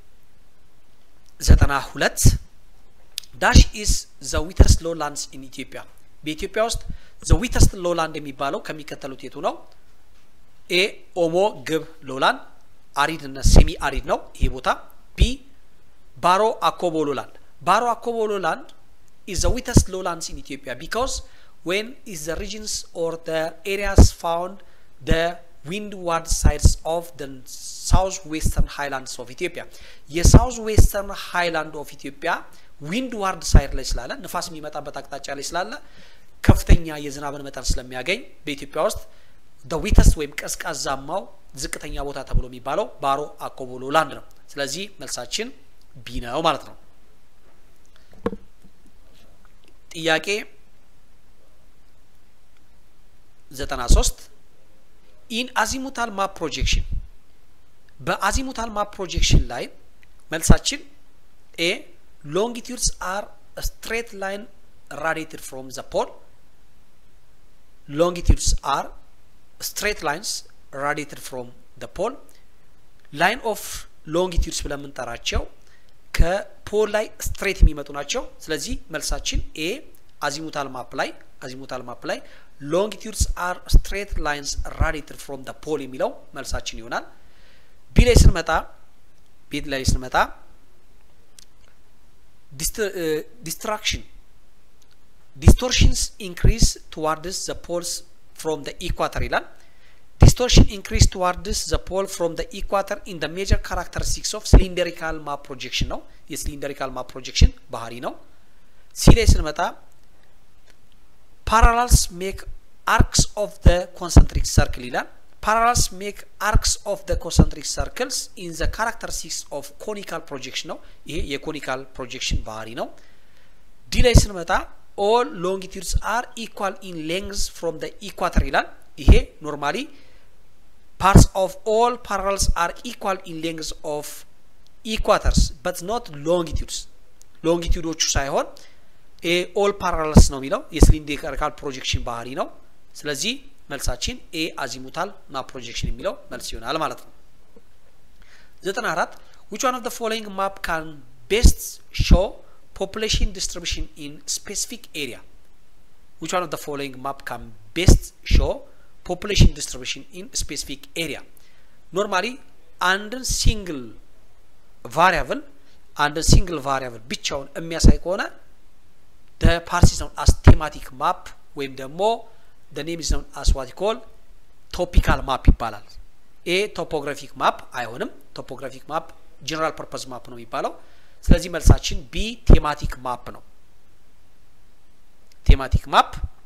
ዘጠና ሁለት ዳሽ ኢስ ዘ ዊተርስት ሎላንድስ ኢን ኢትዮጵያ በኢትዮጵያ ውስጥ ዘ ዊተርስት ሎላንድ የሚባለው ከሚከተሉት የቱ ነው? ኤ ኦሞ ግብ ሎላንድ አሪድ እና ሴሚ አሪድ ነው ይሄ ቦታ። ቢ ባሮ አኮቦ ሎላንድ ባሮ አኮቦ ሎላንድ is the wettest lowlands in Ethiopia because when is the regions or the areas found the windward sides of the southwestern highlands of Ethiopia የሳውዝ ዌስተርን ሃይላንድ ኦፍ ኢትዮጵያ ዊንድዋርድ ሳይድ ላይ ስላለ ንፋስ የሚመጣበት አቅጣጫ ላይ ስላለ ከፍተኛ የዝናብን መጠን ስለሚያገኝ በኢትዮጵያ ውስጥ ደ ዊተስት ወይም ቀዝቃዛማው ዝቅተኛ ቦታ ተብሎ የሚባለው ባሮ አኮቦ ሎላንድ ነው። ስለዚህ መልሳችን ቢ ነው ማለት ነው። ጥያቄ 93 ኢን አዚሙታል ማፕ ፕሮጀክሽን በአዚሙታል ማፕ ፕሮጀክሽን ላይ መልሳችን ኤ ሎንጊቲዩድስ አር ስትሬት ላይን ራዲየትድ ፍሮም ዘ ፖል ሎንጊቲዩድስ አር ስትሬት ላይንስ ራዲየትድ ፍሮም ዘ ፖል ላይን ኦፍ ሎንጊቲዩድስ ብለን የምንጠራቸው ከፖል ላይ ስትሬት የሚመጡ ናቸው። ስለዚህ መልሳችን ኤ አዚሙታል ማፕ ላይ አዚሙታል ማፕ ላይ ሎንጊቲዩድስ አር ስትሬት ላይንስ ራዲየትድ ፍሮም ደ ፖል የሚለው መልሳችን ይሆናል። ቢ ላይ ስንመጣ ቢ ላይ ስንመጣ ዲስትራክሽን ዲስቶርሽንስ ኢንክሪዝ ቱዋርድስ ዘ ፖልስ ፍሮም ደ ኢኳተር ይላል። ዲስቶርሽን ኢንክሪዝ ቱዋርድስ ዘ ፖል ፍሮም ደ ኢኳተር ኢን ደ ሜጀር ካራክተሪስቲክስ ኦፍ ሲሊንደሪካል ማፕ ፕሮጀክሽን ነው። የሲሊንደሪካል ማፕ ፕሮጀክሽን ባህሪ ነው። ሲ ላይ ስንመጣ ፓራላልስ ሜክ አርክስ ኦፍ ደ ኮንሰንትሪክ ሰርክል ይላል። ፓራላልስ ሜክ አርክስ ኦፍ ደ ኮንሰንትሪክ ሰርክልስ ኢን ዘ ካራክተሪስቲክስ ኦፍ ኮኒካል ፕሮጀክሽን ነው። ይሄ የኮኒካል ፕሮጀክሽን ባህሪ ነው። ዲ ላይ ስንመጣ ኦል ሎንጊቱድስ አር ኢኳል ኢን ሌንግዝ ፍሮም ደ ኢኳተር ይላል። ይሄ ኖርማሊ ፓርትስ ኦፍ ኦል ፓራላልስ አር ኢኳል ኢን ሌንግዝ ኦፍ ኢኳተርስ በት ኖት ሎንጊቱድስ ሎንጊቱዶቹ ሳይሆን ኦል ፓራላልስ ነው የሚለው የሲሊንደሪካል ፕሮጀክሽን ባህሪ ነው። ስለዚህ መልሳችን ኤ አዚሙታል ማፕ ፕሮጀክሽን የሚለው መልስ ይሆናል ማለት ነው። ዘጠና አራት ዊች ዋን ኦፍ ዘ ፎሎዊንግ ማፕ ካን ቤስት ሾው ፖፑሌሽን ዲስትሪቢሽን ኢን ስፔሲፊክ ኤሪያ ዊች ዋን ኦፍ ዘ ፎሎዊንግ ማፕ ካን ቤስት ሾው ፖፑሌሽን ዲስትሪቢሽን ኢን ስፔሲፊክ ኤሪያ ኖርማሊ አንድን ሲንግል ቫሪያብል አንድን ሲንግል ቫሪያብል ብቻውን የሚያሳይ ከሆነ ደ ፓርት ኢዝ ኖን አስ ቴማቲክ ማፕ ወይም ደግሞ ደ ኔም ኢዝ ኖን አስ ዋት ኮል ቶፒካል ማፕ ይባላል። ኤ ቶፖግራፊክ ማፕ አይሆንም። ቶፖግራፊክ ማፕ ጀነራል ፐርፐዝ ማፕ ነው የሚባለው። ስለዚህ መልሳችን ቢ ቴማቲክ ማፕ ነው። ቴማቲክ ማፕ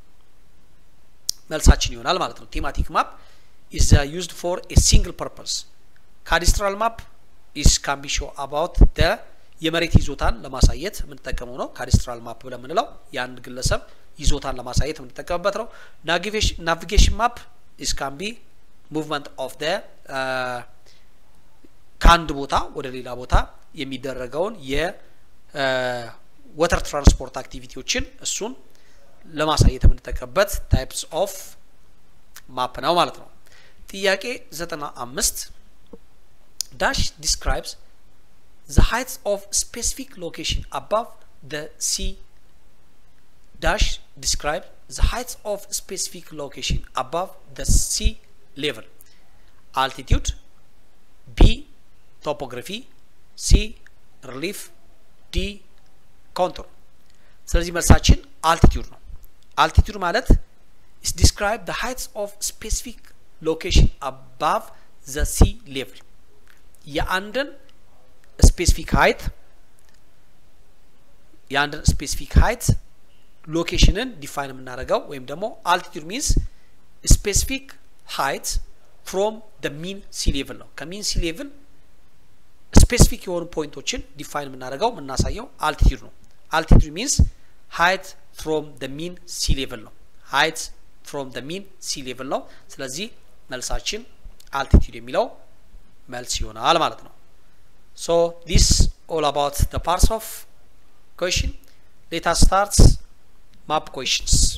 መልሳችን ይሆናል ማለት ነው። ቴማቲክ ማፕ ኢዝ ዩዝድ ፎር ኤ ሲንግል ፐርፐዝ ካዲስትራል ማፕ ኢስ ካን ቢ ሾው አባውት ደ የመሬት ይዞታን ለማሳየት የምንጠቀመው ነው። ካዲስትራል ማፕ ብለን የምንለው የአንድ ግለሰብ ይዞታን ለማሳየት የምንጠቀምበት ነው። ናቪጌሽን ማፕ ኢስ ካን ቢ ሙቭመንት ኦፍ ደ ከአንድ ቦታ ወደ ሌላ ቦታ የሚደረገውን የወተር ትራንስፖርት አክቲቪቲዎችን እሱን ለማሳየት የምንጠቀምበት ታይፕስ ኦፍ ማፕ ነው ማለት ነው። ጥያቄ ዘጠና አምስት ዳሽ ዲስክራይብስ the heights of specific location above the sea dash describe the heights of specific location above the sea level altitude b topography c relief d contour ስለዚህ መልሳችን አልቲቲዩድ ነው አልቲቲዩድ ማለት is describe the heights of specific location above the sea level የአንድን ስፔሲፊክ ሀይት የአንድን ስፔሲፊክ ሀይት ሎኬሽንን ዲፋይን የምናደርገው ወይም ደግሞ አልቲቱድ ሚንስ ስፔሲፊክ ሀይት ፍሮም ደ ሚን ሲ ሌቭል ነው። ከሚን ሲ ሌቭል ስፔሲፊክ የሆኑ ፖይንቶችን ዲፋይን የምናደርገው የምናሳየው አልቲቱድ ነው። አልቲቱድ ሚንስ ሀይት ፍሮም ደ ሚን ሲ ሌቭል ነው። ሀይት ፍሮም ደ ሚን ሲ ሌቭል ነው። ስለዚህ መልሳችን አልቲቱድ የሚለው መልስ ይሆናል ማለት ነው። So this all about the parts of question. Let us start map questions.